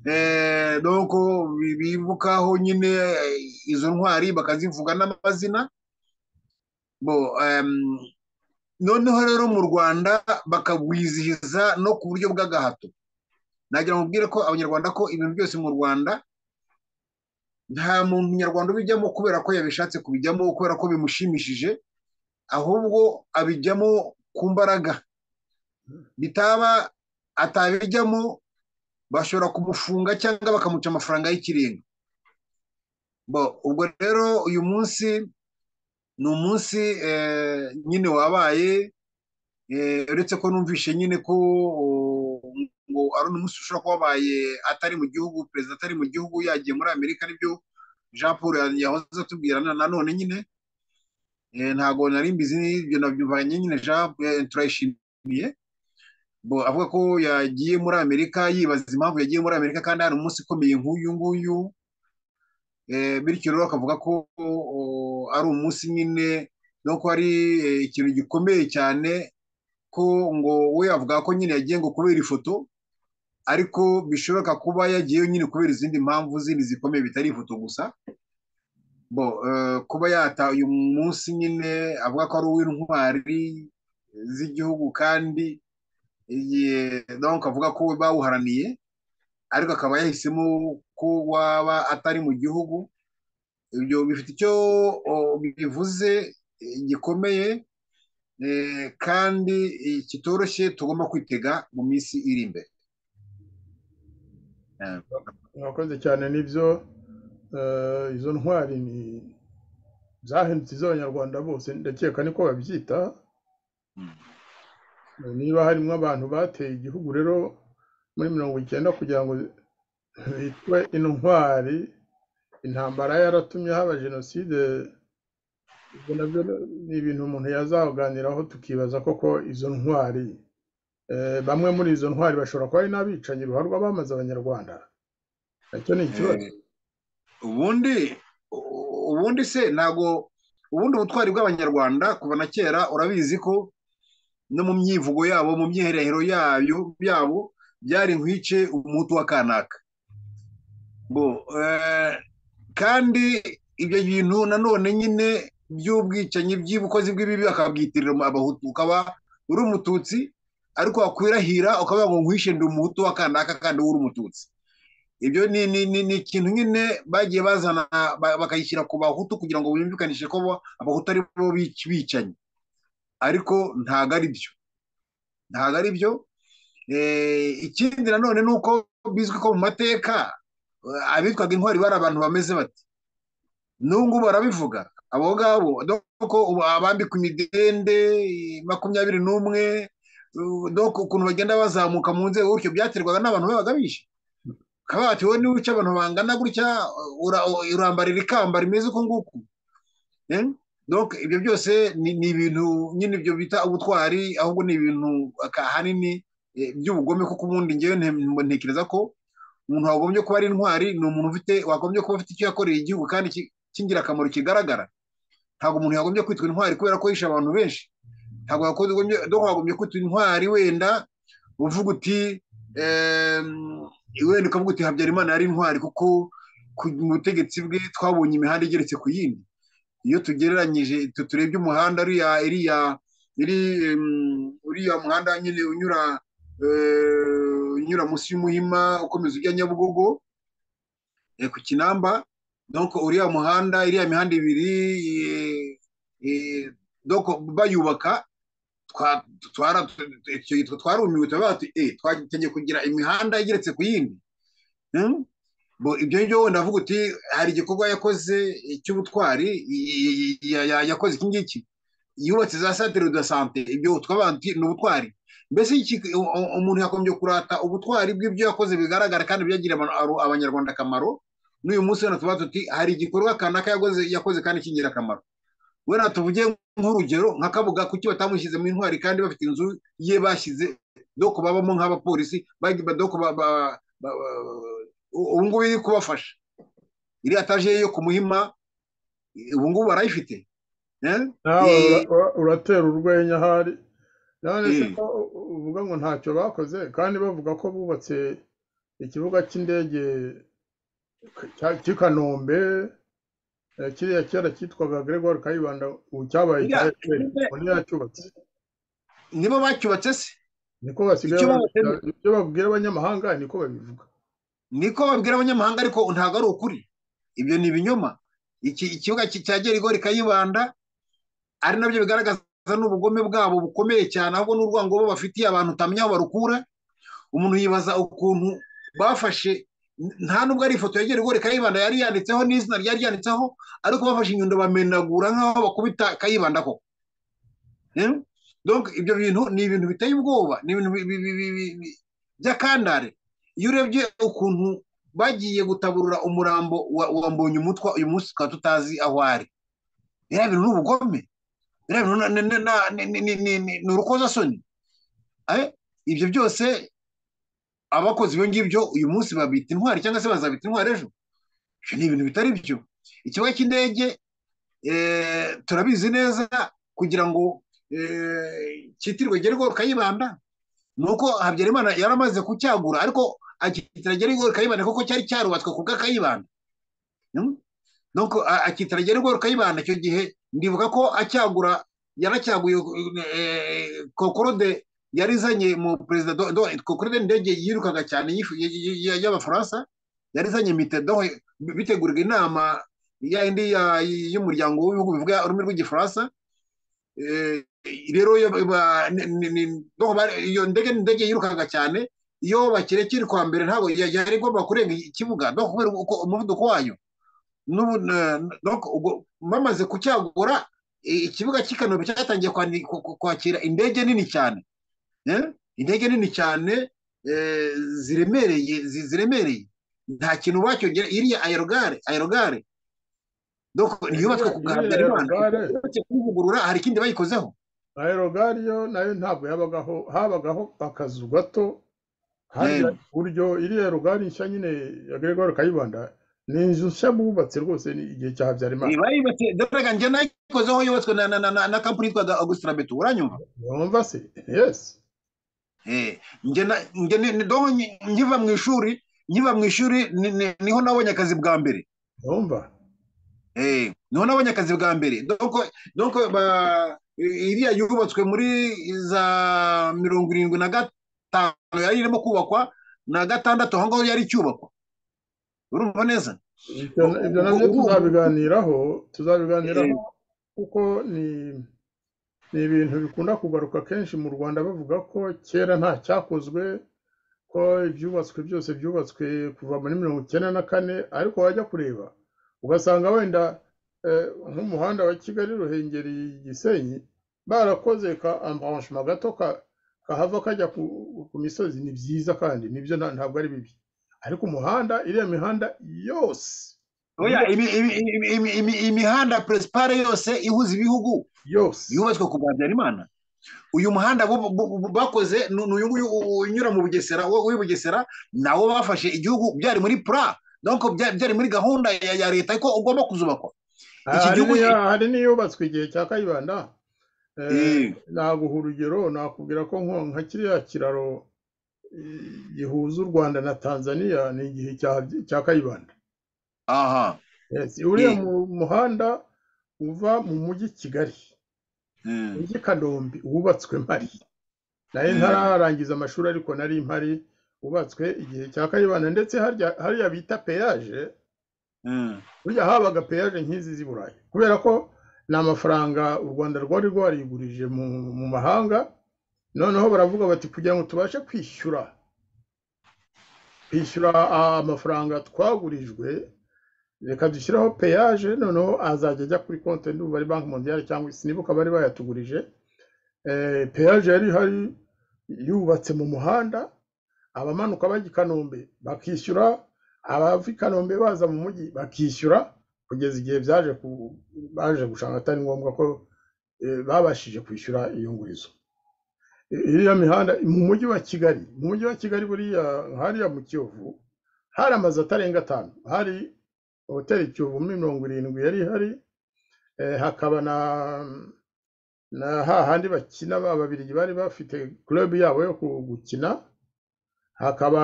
eh, donc bi- bibukaho nyine eh, izo ntwari bakazivuga n'amazina bo em, noneho rero mu rwanda bakawizihiza no ku buryo bw'agahato nagira ngo mbwire ko abanyarwanda ko ibintu byose mu rwanda nta muntu nyarwanda ubijyamo kubera ko yabishatse kubijyamo kubera ko bimushimishije ahubwo abijyamo ku mbaraga bitaba atabijyamo bashobora kumufunga cyangwa bakamuca amafaranga y'ikirenga bo ubwo rero uyu munsi ni umunsi eh, nyine wabaye eh, uretse ko numvishe nyine ko o, ngo ari umunsi ushobora kuba wabaye atari mu gihugu perezida atari mu gihugu yagiye muri amerika nibyo jean paul yahoze atubwira na- nanone nyine Eh, ntago nari mbizi ibyo nabyumvanye nyine jean eh, turayishimiye bo avuga ko yagiye muri amerika yibaza impamvu yagiye muri amerika kandi hari umunsi ukomeye nk'uyu nguyu Eh, bityo rero akavuga ko o, ari umunsi nyine no ko ari eh, ikintu gikomeye cyane ko ngo we avuga ko nyine yagiye ngo kubera ifoto ariko bishoboka kuba yagiyeyo nyine kubera izindi mpamvu zindi zikomeye bitari ifoto gusa bo eh, kuba yata uyu munsi nyine avuga ko ari uw'intwari z'igihugu kandi igihe donc avuga ko bawuharaniye ariko akaba yahisemo ko waba atari mu gihugu ibyo bifite icyo o, bivuze eh, gikomeye eh, kandi eh, kitoroshye tugomba kwitega mu minsi iri imbere Eh, mwakoze cyane n'ibyo eh, izo ntwari ni zahindutse iz'abanyarwanda bose ndakeka niko babyita niba harimo abantu bateye igihugu rero muri mirongo icyenda kugira ngo bitwe intwari intambara yaratumye haba jenoside ibyo nabyo ni ibintu umuntu yazaganiraho tukibaza koko izo ntwari eh, bamwe muri izo ntwari bashobora kuba ari n'abicanyi ruharwa bamaze abanyarwanda nacyo ni ikibazo eh, ubundi u- ubundi se ntabwo ubundi ubutwari bw'abanyarwanda kuva na kera urabizi ko no mu myivugo yabo mu myiherero yayo byabo byari nkwice umuhutu wa kanaka bo eh, kandi ibyo bintu nanone nyine by'ubwicanyi by'ubukozi bw'ibibi akabwitirira abahutu ukaba uri umututsi ariko wakwirahira ukavuga ngo nkwishe ndi umuhutu wa kanaka kandi wowe uri umututsi ibyo ni ni ni ni ikintu nyine bagiye bazana ba- bakayishyira ku bahutu kugira ngo bumvikanishe ko bo- abahutu ari bo bic- bicanyi ariko ntago ari byo ntago ari byo Eh, ikindi nanone ni uko bizwi ko mu mateka eh, abitwaga intwari bari abantu bameze bati n'ubu ngubu barabivuga abo ngabo doko ubu abambikwa imidende eh, makumyabiri n'umwe eh, doko ukuntu bagenda bazamuka mu nzego gutyo byaterwaga n'abantu babaga bishe bakaba bati wowe niba uca abantu bangana gutya ura- urambarira ikamba rimeze uku nguku Eh, donc ibyo byose ni ni ibintu nyine ibyo bita ubutwari ahubwo ni ibintu aka- ahanini eh, by'ubugome kuko ubundi ngewe nte- ntekereza ko umuntu wagombye kuba ari intwari ni umuntu ufite wagombye kuba afite icyo yakoreye igihugu kandi ki- cy'ingirakamaro kigaragara ntabwo umuntu yagombye kwitwa intwari kubera ko yishe abantu benshi ntabwo yagombye donc wagombye kwitwa intwari wenda uvuga uti em, wenda ukavuga uti habyarimana yari intwari kuko ku butegetsi bwe twabonye imihanda igeretse ku yindi iyo tugereranyije tu- turebye umuhanda uriya iriya iri em, uriya muhanda nyine unyura eh, unyura munsi y'umuhima ukomeza ujya nyabugogo eh, ku kinamba donc uriya muhanda iriya mihanda ibiri eh, eh, donc bayubaka twa- twara icyo gitwe twarumiwe turavuga tuti eh twagiye kugira imihanda igeretse ku yindi Hmm? Bo, ibyo ngibyo wenda avuga uti hari igikorwa yakoze cy'ubutwari i- i- i- ya- yakoze iki ngiki yubatse za santere de sante ibyo twabandi ni ubutwari mbese iki- u- u- umuntu yakomeje kurata ubutwari bw'ibyo yakoze bigaragara kandi byagirira abantu- abo- abanyarwanda akamaro n'uyu munsi wenda tuba tuti hari igikorwa kanaka yakoze yakoze kandi kingira akamaro wenda tuvuge nk'urugero nka kabuga kuki batamushyize mu intwari kandi bafite inzu ye bashyize doko babamo nk'abapolisi bagi- ba- doko ba- ba- ba- ba- u- ubu ngubu iri kubafasha iriya taje yo ku muhima ubu ngubu barayifite eh? nawe Eh, ura- ura- uratera urwenya ahari none se Mm. ko u- u- uvuga ngo ntacyo bakoze kandi bavuga ko bubatse ikibuga cy'indege k- cya- cy'i Kanombe eh, kiriya kera cyitwaga Gregoire Kayibanda ubu cyabaye Iriya- cya FPR iriya- ubu ntiyacyubatse nibo bacyubatse se niko basigaye icyo babivuga. babatema ibyo babwira abanyamahanga niko babivuga niko babwira abanyamahanga ariko ntabwo ari ukuri ibyo ni ibinyoma Iki- ikibuga ki- cya gerigori kayibanda ari nabyo bigaragaza n'ubugome bwabo bukomeye cyane ahubwo n'urwango bo bafitiye abantu utamenya aho barukura umuntu yibaza ukuntu bafashe nta nubwo ari ifoto ya gerigori kayibanda yari yanditseho n'izina ryari ryanditseho ariko bafashe inyundo bamenagura nk'aho bakubita kayibanda koko Eh? Donc ibyo bintu ni ibintu biteye ubwoba ni ibintu bi- bi- bi- bi- bi- bi- by'akandare iyo urebye ukuntu bagiye gutaburura umurambo wa, wa mbonye umutwa uyu munsi tukaba tutazi aho ari biriya bintu ni ubugome biriya bintu na- na- na- ni ni- ni- ni- ni- ni urukozasoni Eh? ibyo byose abakoze ibyo ngibyo uyu munsi babita intwari cyangwa se bazabita intwari ejo ibyo ni ibintu bitari byo ikibuga cy'indege eh, turabizi neza kugira ngo eh, cyitirwe gerigori kayibanda nuko habyarimana yari amaze kucyagura ariko akitira gerigori kayibanda kuko cyari cyarubatswe ku bw'akayibanda Mm? donc a- akitira gerigori kayibanda icyo gihe ndibuka ko acyagura yanacyaguye eh, kokorode yari izanye mu perezida Do- Do- kokorode indege yirukaga cyane y'ifu- y- y- y- y'abafaransa yari izanye mitedo bitegurwa inama ya indi ya- y'umuryango w'ibihugu bivuga ururimi rw'igifaransa Eh, rero iyo ba- ni- ni- ni- no, ba- iyo ndege ni indege yirukaga cyane iyo bakire kiri kwa mbere ntabwo ya- yari igomba kurenga ikibuga no kubera uko umuvuduko wayo n'ubu- na- na- donc ubwo bamaze kucyagura i- ikibuga cy'i Kanombe cyatangiye kwani- ku- ku- kwakira indege nini cyane eh? indege nini cyane eh, ziremereye zi- ziremereye nta kintu wacyongera iriya aerogare aerogare donc yubatswe iriya ku bwa iriya Habyarimana aerogare uretse kuyivugurura hari ikindi bayikozeho aerogare yo nayo ntabwo yabagaho habagaho akazu gato hariya Eh, iburyo iriya aerogare nshya nyine ya Gregoire Kayibanda ni inzu nshya bubatse rwose ni igihe cya Habyarimana bayubatse dore njye nayikozeho yubatswe na na na na na kampani yitwaga Augustin Labeto uranyumva wumva se yes eh njye na njye ni- ni- donc nki- nkiva mu ishuri nkiva mu ishuri ni- ni- niho nabonye akazi bwa mbere urumva Eh, noneho abanyakazi bwa mbere doko doko ba iriya yubatswe muri za mirongo irindwi na gatanu yari irimo kubakwa na gatandatu aho ngaho yari icyubakwa urumva neza ibyo ibyo nabyo tuzabiganiraho tuzabiganiraho kuko ni ni ibintu bikunda kugaruka kenshi mu rwanda bavuga ko kera nta cyakozwe ko ibyubatswe byose byubatswe kuva muri mirongo icyenda na kane ariko wajya kureba ugasanga wenda eh, nk'umuhanda wa kigali ruhengeri gisenyi barakoze ka ambaranshima gato ka- kahava kajya ku, ku misozi ni byiza kandi nibyo nta- ntabwo ari bibi ariko umuhanda iriya mihanda yose oya imi- imi- imi- imi- imi- imihanda principale yose ihuza ibihugu yose yubatswe ku bwa habyarimana uyu muhanda bu- bu- bu- bakoze ni ni uyu nguyu u- unyura mu bugesera wo- w'i bugesera nawo bafashe igihugu byari muri pura donc bya- byari muri gahunda ya ya leta ko ugomba kuzubakwa iki hari gihugu n'iya- hari n'iyubatswe igihe cya kayibanda eh, Eh, naguha urugero nakubwira ko nko nka kiriya kiraro eh, gihuza u rwanda na tanzania ni igihe cya- cya kayibanda aha Yes, uriya Eh. mu- muhanda uva mu mujyi Kigali Mm. mujyi Kanombe wubatswe mpari nayo Mm. ntararangiza amashuri ariko nari mpari wubatswe igihe cya Kayibanda ndetse harya hariya bita peyaje Mm. burya habaga peyaje nk'izi z'i Burayi kubera ko ni amafaranga u Rwanda rwari rwarigurije mu, mu mahanga noneho baravuga bati kugira ngo tubashe kwishyura kwishyura ah, amafaranga twagurijwe reka dushyiraho peyaje noneho azajya ajya kuri konti ndumva ari banki mondiale cyangwa sinibuka bari bayatugurije Eh, peyaje yari ihari yubatse mu muhanda abamanuka bajya i kanombe bakishyura abava i kanombe baza mu mujyi bakishyura kugeza igihe byaje ku baje gushaka atari ngombwa ko eh, babashije kwishyura iyo ngurizo iriya mihanda mu mujyi wa kigali mu mujyi wa kigali buriya hariya mu kiyovu hari amazu atarenga atanu hari hoteli kiyovu muri mirongo irindwi yari ihari eh, hakaba na na hahandi bakina ba babirigi bari bafite club yabo yo ku- gukina hakaba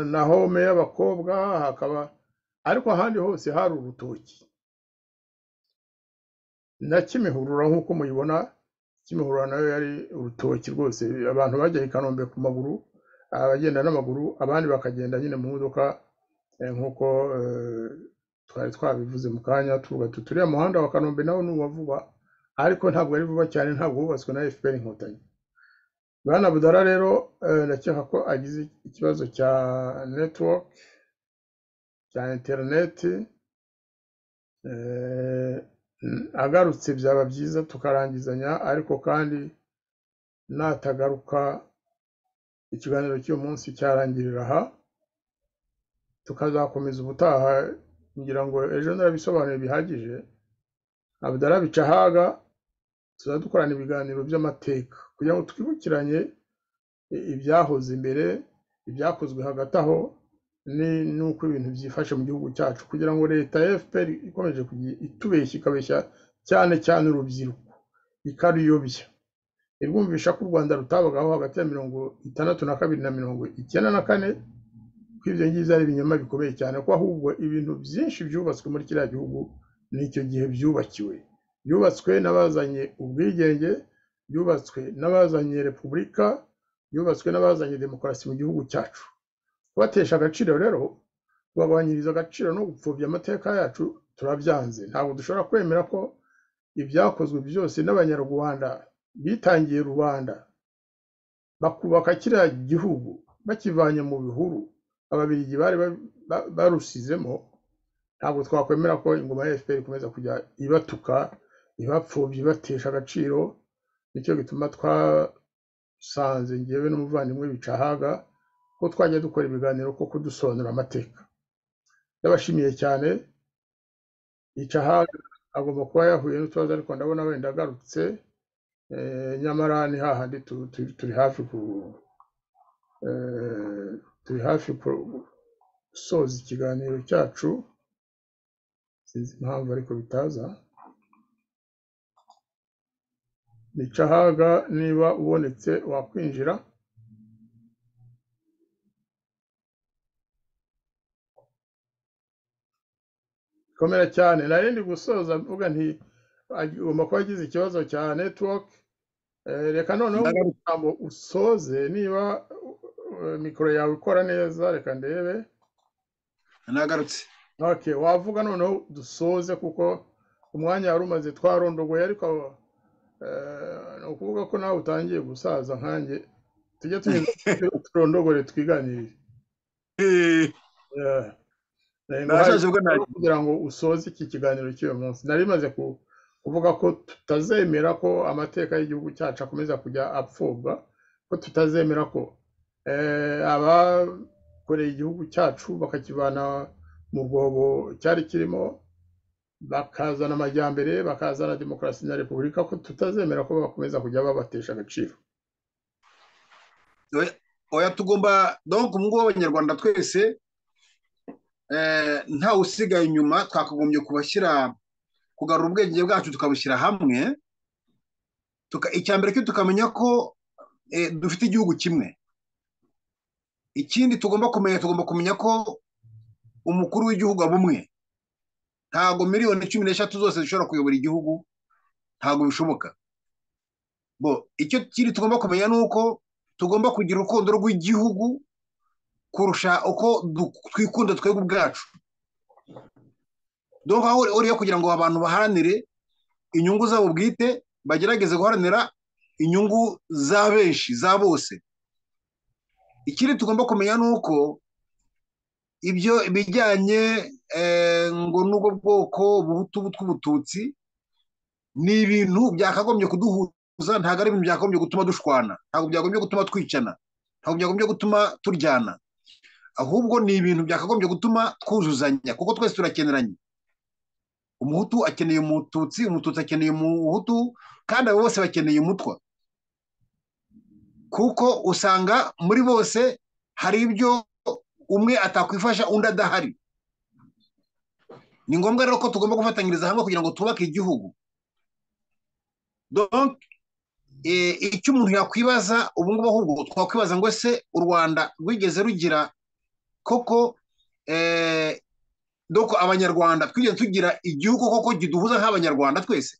na home y'abakobwa hakaba ariko ahandi hose hari urutoki na kimihurura nk'uko muyibona kimihurura nayo yari urutoki rwose abantu bajya i kanombe ku maguru abagenda n'amaguru abandi bakagenda nyine mu modoka eh, nk'uko eh, twari twabivuze mu kanya tuvuga tuti uriya muhanda wa kanombe nawo ni uwa vuba ariko ntabwo ari vuba cyane ntabwo wubatswe na fpr inkotanyi bwana budara rero eh, ndakeka ko agize ikibazo cya network cya interineti eh, Mm, agarutse byaba byiza tukarangizanya ariko kandi natagaruka ikiganiro cy'uyu munsi cyarangirira aha tukazakomeza ubutaha ngira ngo ejo narabisobanuye bihagije abudara bica ahaga tuzajya dukorana ibiganiro by'amateka kugira ngo twibukiranye i- ibyahoze imbere ibyakozwe hagati aho ni- n'uko ibintu byifashe mu gihugu cyacu kugira ngo leta ya fpr ikomeje kujya itubeshya ikabeshya cyane cyane urubyiruko ikaruyobya irwumvisha ko u rwanda rutabagaho hagati ya mirongo itandatu na kabiri na mirongo icyenda na kane ko ibyo ngibyo ari ibinyoma bikomeye cyane ko ahubwo ibintu byinshi byubatswe muri kiriya gihugu n'icyo gihe byubakiwe byubatswe n'abazanye ubwigenge byubatswe n'abazanye repubulika byubatswe n'abazanye demokarasi mu gihugu cyacu kubatesha agaciro rero kubagabanyiriza agaciro no gupfobya amateka yacu turabyanze ntabwo dushobora kwemera ko ibyakozwe byose n'abanyarwanda bitangiye rubanda bakubaka kiriya gihugu bakivanye mu bihuru ababiligi bari ba- ba- barusizemo ntabwo twakwemera ko ingoma ya fpr ikomeza kujya ibatuka ibapfobya ibatesha agaciro nicyo gituma twasanze ngewe n'umuvandimwe bicahaga ko twajya dukora ibiganiro ko kudusobanura amateka ndabashimiye cyane yicahaga agomba kuba yahuye n'utubazo ariko ndabona wenda agarutse eh, nyamara ni hahandi tu- tu- turi hafi ku eh, turi hafi gusoza ikiganiro cyacu sinzi impamvu ariko bitaza nicahaga niba ubonetse wakwinjira komera cyane nari ndi gusoza mvuga nti agomba kuba agize ikibazo cya network Eh, reka noneho Ndagaruka. ijambo usoze niba eh, mikoro yawe ikora neza reka ndebe nagarutse Okay, wavuga noneho dusoze kuko umwanya wari umaze twarondogoye ariko eh, ni ukuvuga ko nawe utangiye gusaza nkanjye tujye tugenda turondogore twiganirire Eh, Eh, eh, Nashaje ubwo nguhaye nari- kugira ngo usoze iki kiganiro cy'uyu munsi nari maze ku- kuvuga ko tutazemera ko amateka y'igihugu cyacu akomeza kujya apfubwa ko tutazemera ko eh, abakoreye igihugu cyacu bakakivana mu rwobo cyari kirimo bakazana amajyambere bakazana demokarasi na repubulika ko tutazemera ko bakomeza kujya babatesha agaciro oya- oya tugomba donc mu ngo w'abanyarwanda twese eh, ntawe usigaye inyuma twakagombye kubashyira kugarura ubwenge bwacu tukabushyira hamwe tuka icya mbere cyo tukamenya ko eh, dufite igihugu kimwe ikindi tugomba kumenya tugomba kumenya ko umukuru w'igihugu aba umwe ntago miliyoni cumi n'eshatu zose zishobora kuyobora igihugu ntago bishoboka bo icyo kindi tugomba kumenya ni uko tugomba kugira urukundo rw'igihugu kurusha uko du- twikunda twebwe ubwacu donc aho uri yo kugira ngo abantu baharanire inyungu zabo bwite bagerageze guharanira inyungu za benshi za bose ikindi tugomba kumenya ni uko ibyo bijyanye eh, ngo n'ubwo bwoko ubuhutu bw'ubututsi ni ibintu byakagombye kuduhuza ntabwo ari ibintu byakagombye gutuma dushwana ntabwo byagombye gutuma twicana ntabwo byagombye gutuma turyana ahubwo ni ibintu byakagombye gutuma twuzuzanya kuko twese turakeneranye umuhutu akeneye umututsi umututsi akeneye umuhutu kandi abo bose bakeneye umutwa kuko usanga muri bose hari ibyo umwe atakwifasha undi adahari ni ngombwa rero ko tugomba gufatanyiriza hamwe kugira ngo twubake igihugu donc eh, icyo umuntu yakwibaza ubu ngubu ahubwo twakwibaza ngo ese u rwanda rwigeze rugira koko eh, donc abanyarwanda twigeze tugira igihugu koko kiduhuza nk'abanyarwanda twese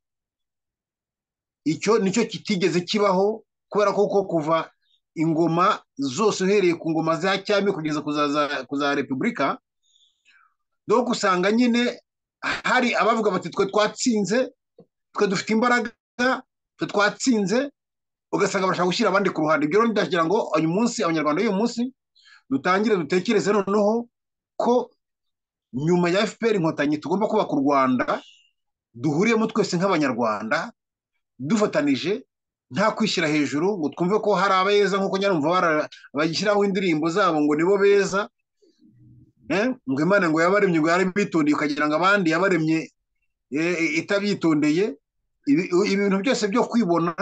icyo nicyo kitigeze kibaho kubera ko koko kuva ingoma zose uhereye ku ngoma za cyami kugeza ku za- za- ku za repubulika donc usanga nyine hari abavuga bati twe twatsinze twe dufite imbaraga twe twatsinze ugasanga bashaka gushyira abandi ku ruhande ibyo rero ndagira ngo uyu munsi abanyarwanda b'uyu munsi dutangire dutekereze noneho ko nyuma ya fpr inkotanyi tugomba kubaka u rwanda duhuriyemo twese nk'abanyarwanda dufatanije nta kwishyira hejuru ngo twumve ko hari abeza nk'uko nyarumva bara- bashyiraho indirimbo zabo ngo nibo beza Eh, ngo imana ngo yabaremye ngo yarabitondeye ukagira ngo abandi yabaremye eh, itabyitondeye Ibi- ibintu byose byo kwibona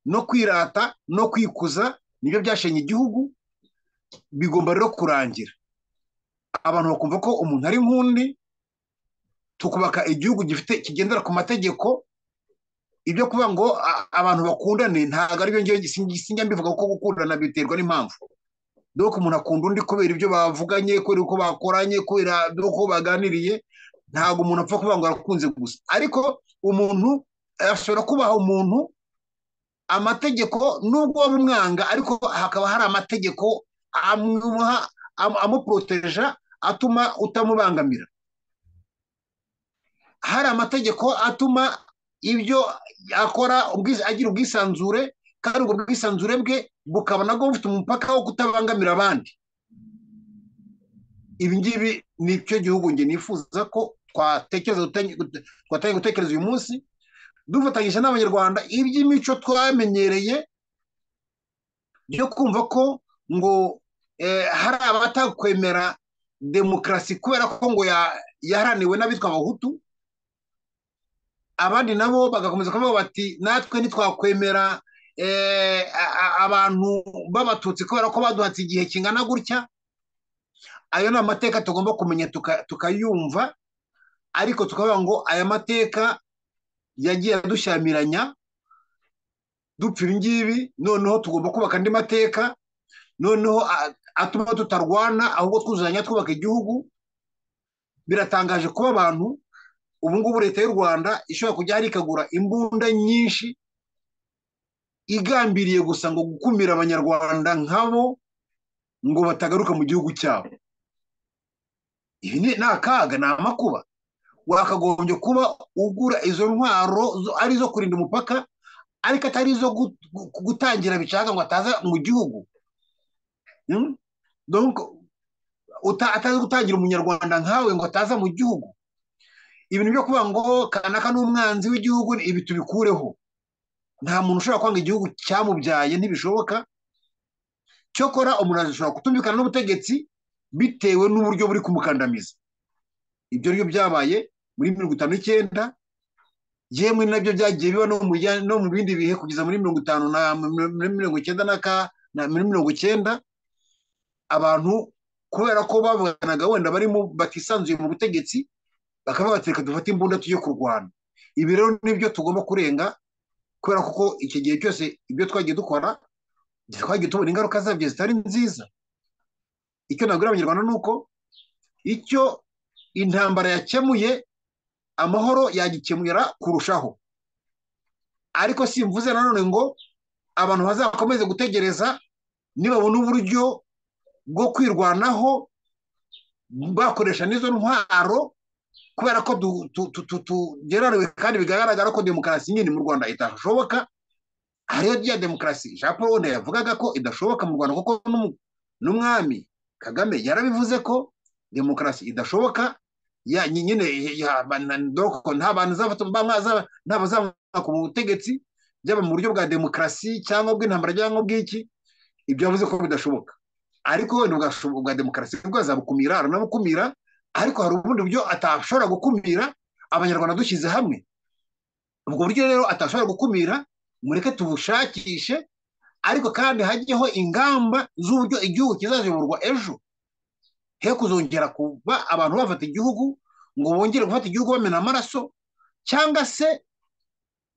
no kwirata no kwikuza nibyo byashenye igihugu bigomba rero kurangira abantu bakumva ko umuntu ari nk'undi tukubaka igihugu gifite kigendera ku mategeko ibyo kuba ngo a- abantu bakundane ntabwo ari byo ngewe gisingi- sinjya mbivuga kuko gukundana biterwa n'impamvu dore umuntu akunda undi kubera ibyo bavuganye kubera uko bakoranye kubera uko baganiriye ntabwo umuntu apfa kuvuga ngo arakunze gusa ariko umuntu ashobora kubaha umuntu amategeko nubwo waba umwanga ariko hakaba hari amategeko amuha am- amuporoteja atuma utamubangamira hari amategeko atuma ibyo akora ubwis- agira ubwisanzure kandi ubwo bwisanzure bwe bukaba nabwo bufite umupaka wo kutabangamira abandi ibi ngibi ni cyo gihugu njye nifuza ko twatekereza gutangi- gute- twatangiye gutekereza uyu munsi dufatanyije n'abanyarwanda iby'imico twamenyereye byo kumva ko ngo eh, hari abatakwemera demokarasi kubera ko ngo ya- yaharaniwe n'abitwa abahutu abandi nabo bagakomeza kuvuga bati natwe ntitwakwemera eh, a- a- abantu b'abatutsi kubera ko baduhatse igihe kingana gutya ayo ni amateka tugomba kumenya tuka- tukayumva ariko tukavuga ngo aya mateka yagiye adushyamiranya dupfa ibi ngibi noneho tugomba kubaka andi mateka noneho a- atuma tutarwana ahubwo twuzuzanya twubaka igihugu biratangaje kuba abantu ubu ngubu leta y'u rwanda ishobora kujya hari ikagura imbunda nyinshi igambiriye gusa ngo gukumira abanyarwanda nkabo ngo batagaruka mu gihugu cyabo ibi ni ni akaga ni amakuba wakagombye kuba ugura izo ntwaro zo- ari izo kurinda umupaka ariko atari izo gut- gu- gutangira bishaka ngo ataza mu gihugu Mm? Donc, uta- atazi gutangira umunyarwanda nkawe ngo ataza mu gihugu ibintu byo kuvuga ngo kanaka ni umwanzi w'igihugu ibi tubikureho nta muntu ushobora kwanga igihugu cyamubyaye ntibishoboka cyokora umuntu ashobora kutumvikana n'ubutegetsi bitewe n'uburyo buri kumukandamiza ibyo ryo byabaye muri mirongo itanu n'icyenda yemwe nabyo byagiye biba no mu bijya- no mu bindi bihe kugeza muri mirongo itanu na muri mirongo icyenda na ka na muri mirongo icyenda abantu kubera ko babanaga wenda barimo batisanzuye mu butegetsi bakavuga bati reka dufate imbunda tujye kurwana ibi rero nibyo tugomba kurenga kubera kuko iki gihe cyose ibyo twagiye dukora twagiye tubona ingaruka zabyo zitari nziza icyo nabwira abanyarwanda ni uko icyo intambara yakemuye amahoro yagikemura kurushaho ariko simvuze nanone ngo abantu bazakomeze gutegereza nibabona uburyo bwo kwirwanaho bakoresha n'izo ntwaro kubera ko du- tu- tu- tu- tugerariwe kandi bigaragara ko demokarasi nyine mu rwanda idashoboka hariyo rya demokarasi jean paul wenda yavugaga ko idashoboka mu rwanda kuko n'umu- n'umwami kagame yarabivuze ko demokarasi idashoboka ya ny- nyine ya- ba- na- doko nta bantu zava- bamwe zava- nta bazamwaka ubutegetsi byaba mu buryo bwa demokarasi cyangwa bw'intambara cyangwa bw'iki ibyo yavuze ko bidashoboka ariko wenda ubwa- ubwa demokarasi bwo azabukumira aranabukumira ariko hari ubundi buryo atashobora gukumira abanyarwanda dushyize hamwe ubwo buryo rero atashobora gukumira mureke tubushakishe ariko kandi hajyeho ingamba z'uburyo igihugu kizaziyoborwa ejo he kuzongera kuba abantu bafata igihugu ngo bongere gufata igihugu bamena amaraso cyangwa se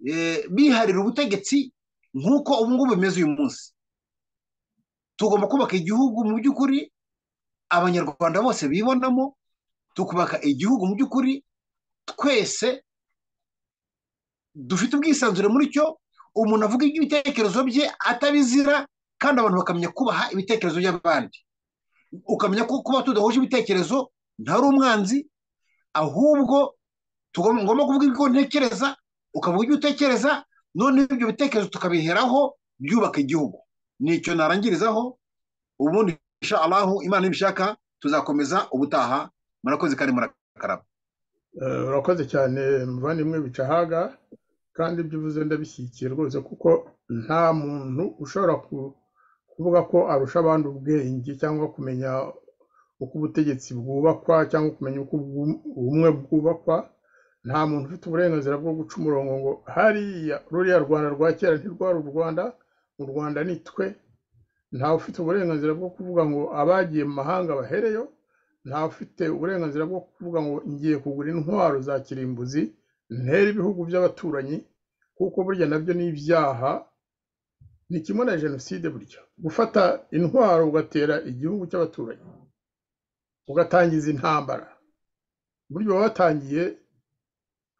eh, biharira ubutegetsi nk'uko ubu ngubu bimeze uyu munsi tugomba kubaka igihugu mu by'ukuri abanyarwanda bose bibonamo tukubaka igihugu mu by'ukuri twese dufite ubwisanzure muri cyo umuntu avuga iby'ibitekerezo bye atabizira kandi abantu bakamenya kubaha ibitekerezo by'abandi ukamenya ko kuba tudahuje ibitekerezo ntari umwanzi ahubwo tugom- ngomba kuvuga ibyo ntekereza ukavuga ibyo utekereza noneho ibyo bitekerezo tukabiheraho byubaka igihugu nicyo narangirizaho ubundi insha Allahu imana nibishaka tuzakomeza ubutaha murakoze kandi murakaraba Eh, urakoze cyane muvandimwe bicahaga kandi ibyo uvuze ndabishyigikiye rwose kuko nta muntu ushobora ku- kuvuga ko arusha abandi ubwenge cyangwa kumenya uko ubutegetsi bwubakwa cyangwa kumenya uko ubwu- ubumwe bwubakwa nta muntu ufite uburenganzira bwo guca umurongo ngo hariya ruriya rwanda rwa kera ntirwari u rwanda mu rwanda ni twe ntawe ufite uburenganzira bwo kuvuga ngo abagiye mu mahanga bahereyo ntawe ufite uburenganzira bwo kuvuga ngo ngiye kugura intwaro za kirimbuzi ntere ibihugu by'abaturanyi kuko burya nabyo ni ibyaha ni kimwe na jenoside burya gufata intwaro ugatera igihugu cy'abaturanyi ugatangiza intambara burya uba watangiye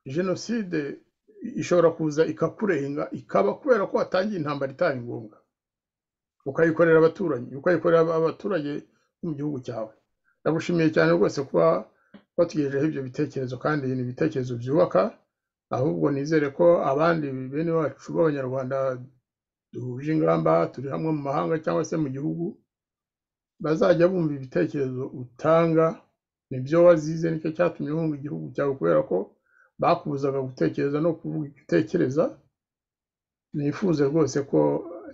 jenoside ishobora kuza ikakurenga ikaba kubera ko watangiye intambara itari ngombwa ukayikorera abaturanyi ukayikorera abaturage bo mu gihugu cyawe ndagushimiye cyane rwose kuba watugejejeho ibyo bitekerezo kandi ni ibitekerezo byubaka ahubwo nizere ko abandi bene wacu b'abanyarwanda duhuje ingamba turi hamwe mu mahanga cyangwa se mu gihugu bazajya bumva ibitekerezo utanga nibyo wazize nicyo cyatumye wumva igihugu cyawe kubera ko bakubuzaga gutekereza no kuvuga icyo utekereza nifuze rwose ko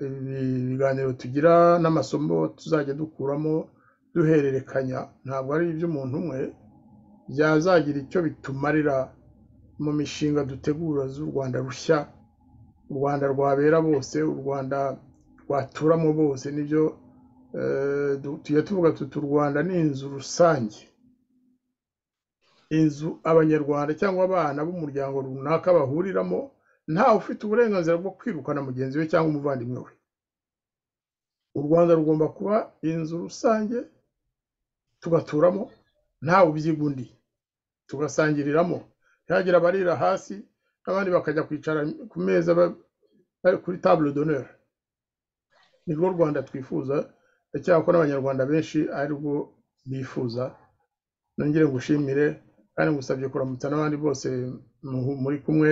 ibi biganiro tugira n'amasomo tuzajya dukuramo duhererekanya ntabwo ari iby'umuntu umwe byazagira icyo bitumarira mu mishinga dutegura z'u Rwanda rushya u Rwanda rwabera bose u Rwanda rwaturamo bose nibyo eh, du- tujya tuvuga tuti u Rwanda ni inzu rusange inzu abanyarwanda cyangwa abana b'umuryango runaka bahuriramo ntawe ufite uburenganzira bwo kwirukana mugenzi we cyangwa umuvandimwe we u rwanda rugomba kuba inzu rusange tugaturamo ntawe ubyigundiye tugasangiriramo ntihagira abarira hasi abandi bakajya kwicara ku meza ba- bari kuri table d'honneur ni rwo rwanda twifuza ndacyakora ko n'abanyarwanda benshi ari rwo bifuza nongere ngushimire kandi ngusabye kuramutsa n'abandi bose mu- muri kumwe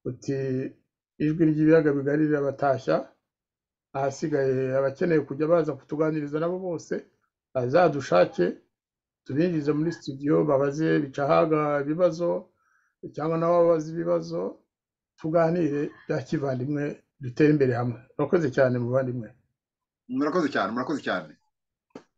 uti ijwi ry'ibiyaga bigari rirabatashya ahasigaye abakeneye kujya baza kutuganiriza nabo bose bazadushake tubinjize muri studio babaze bicahaga ibibazo cyangwa nabo babaze ibibazo tuganire bya kivandimwe dutere imbere hamwe murakoze cyane muvandimwe murakoze cyane murakoze cyane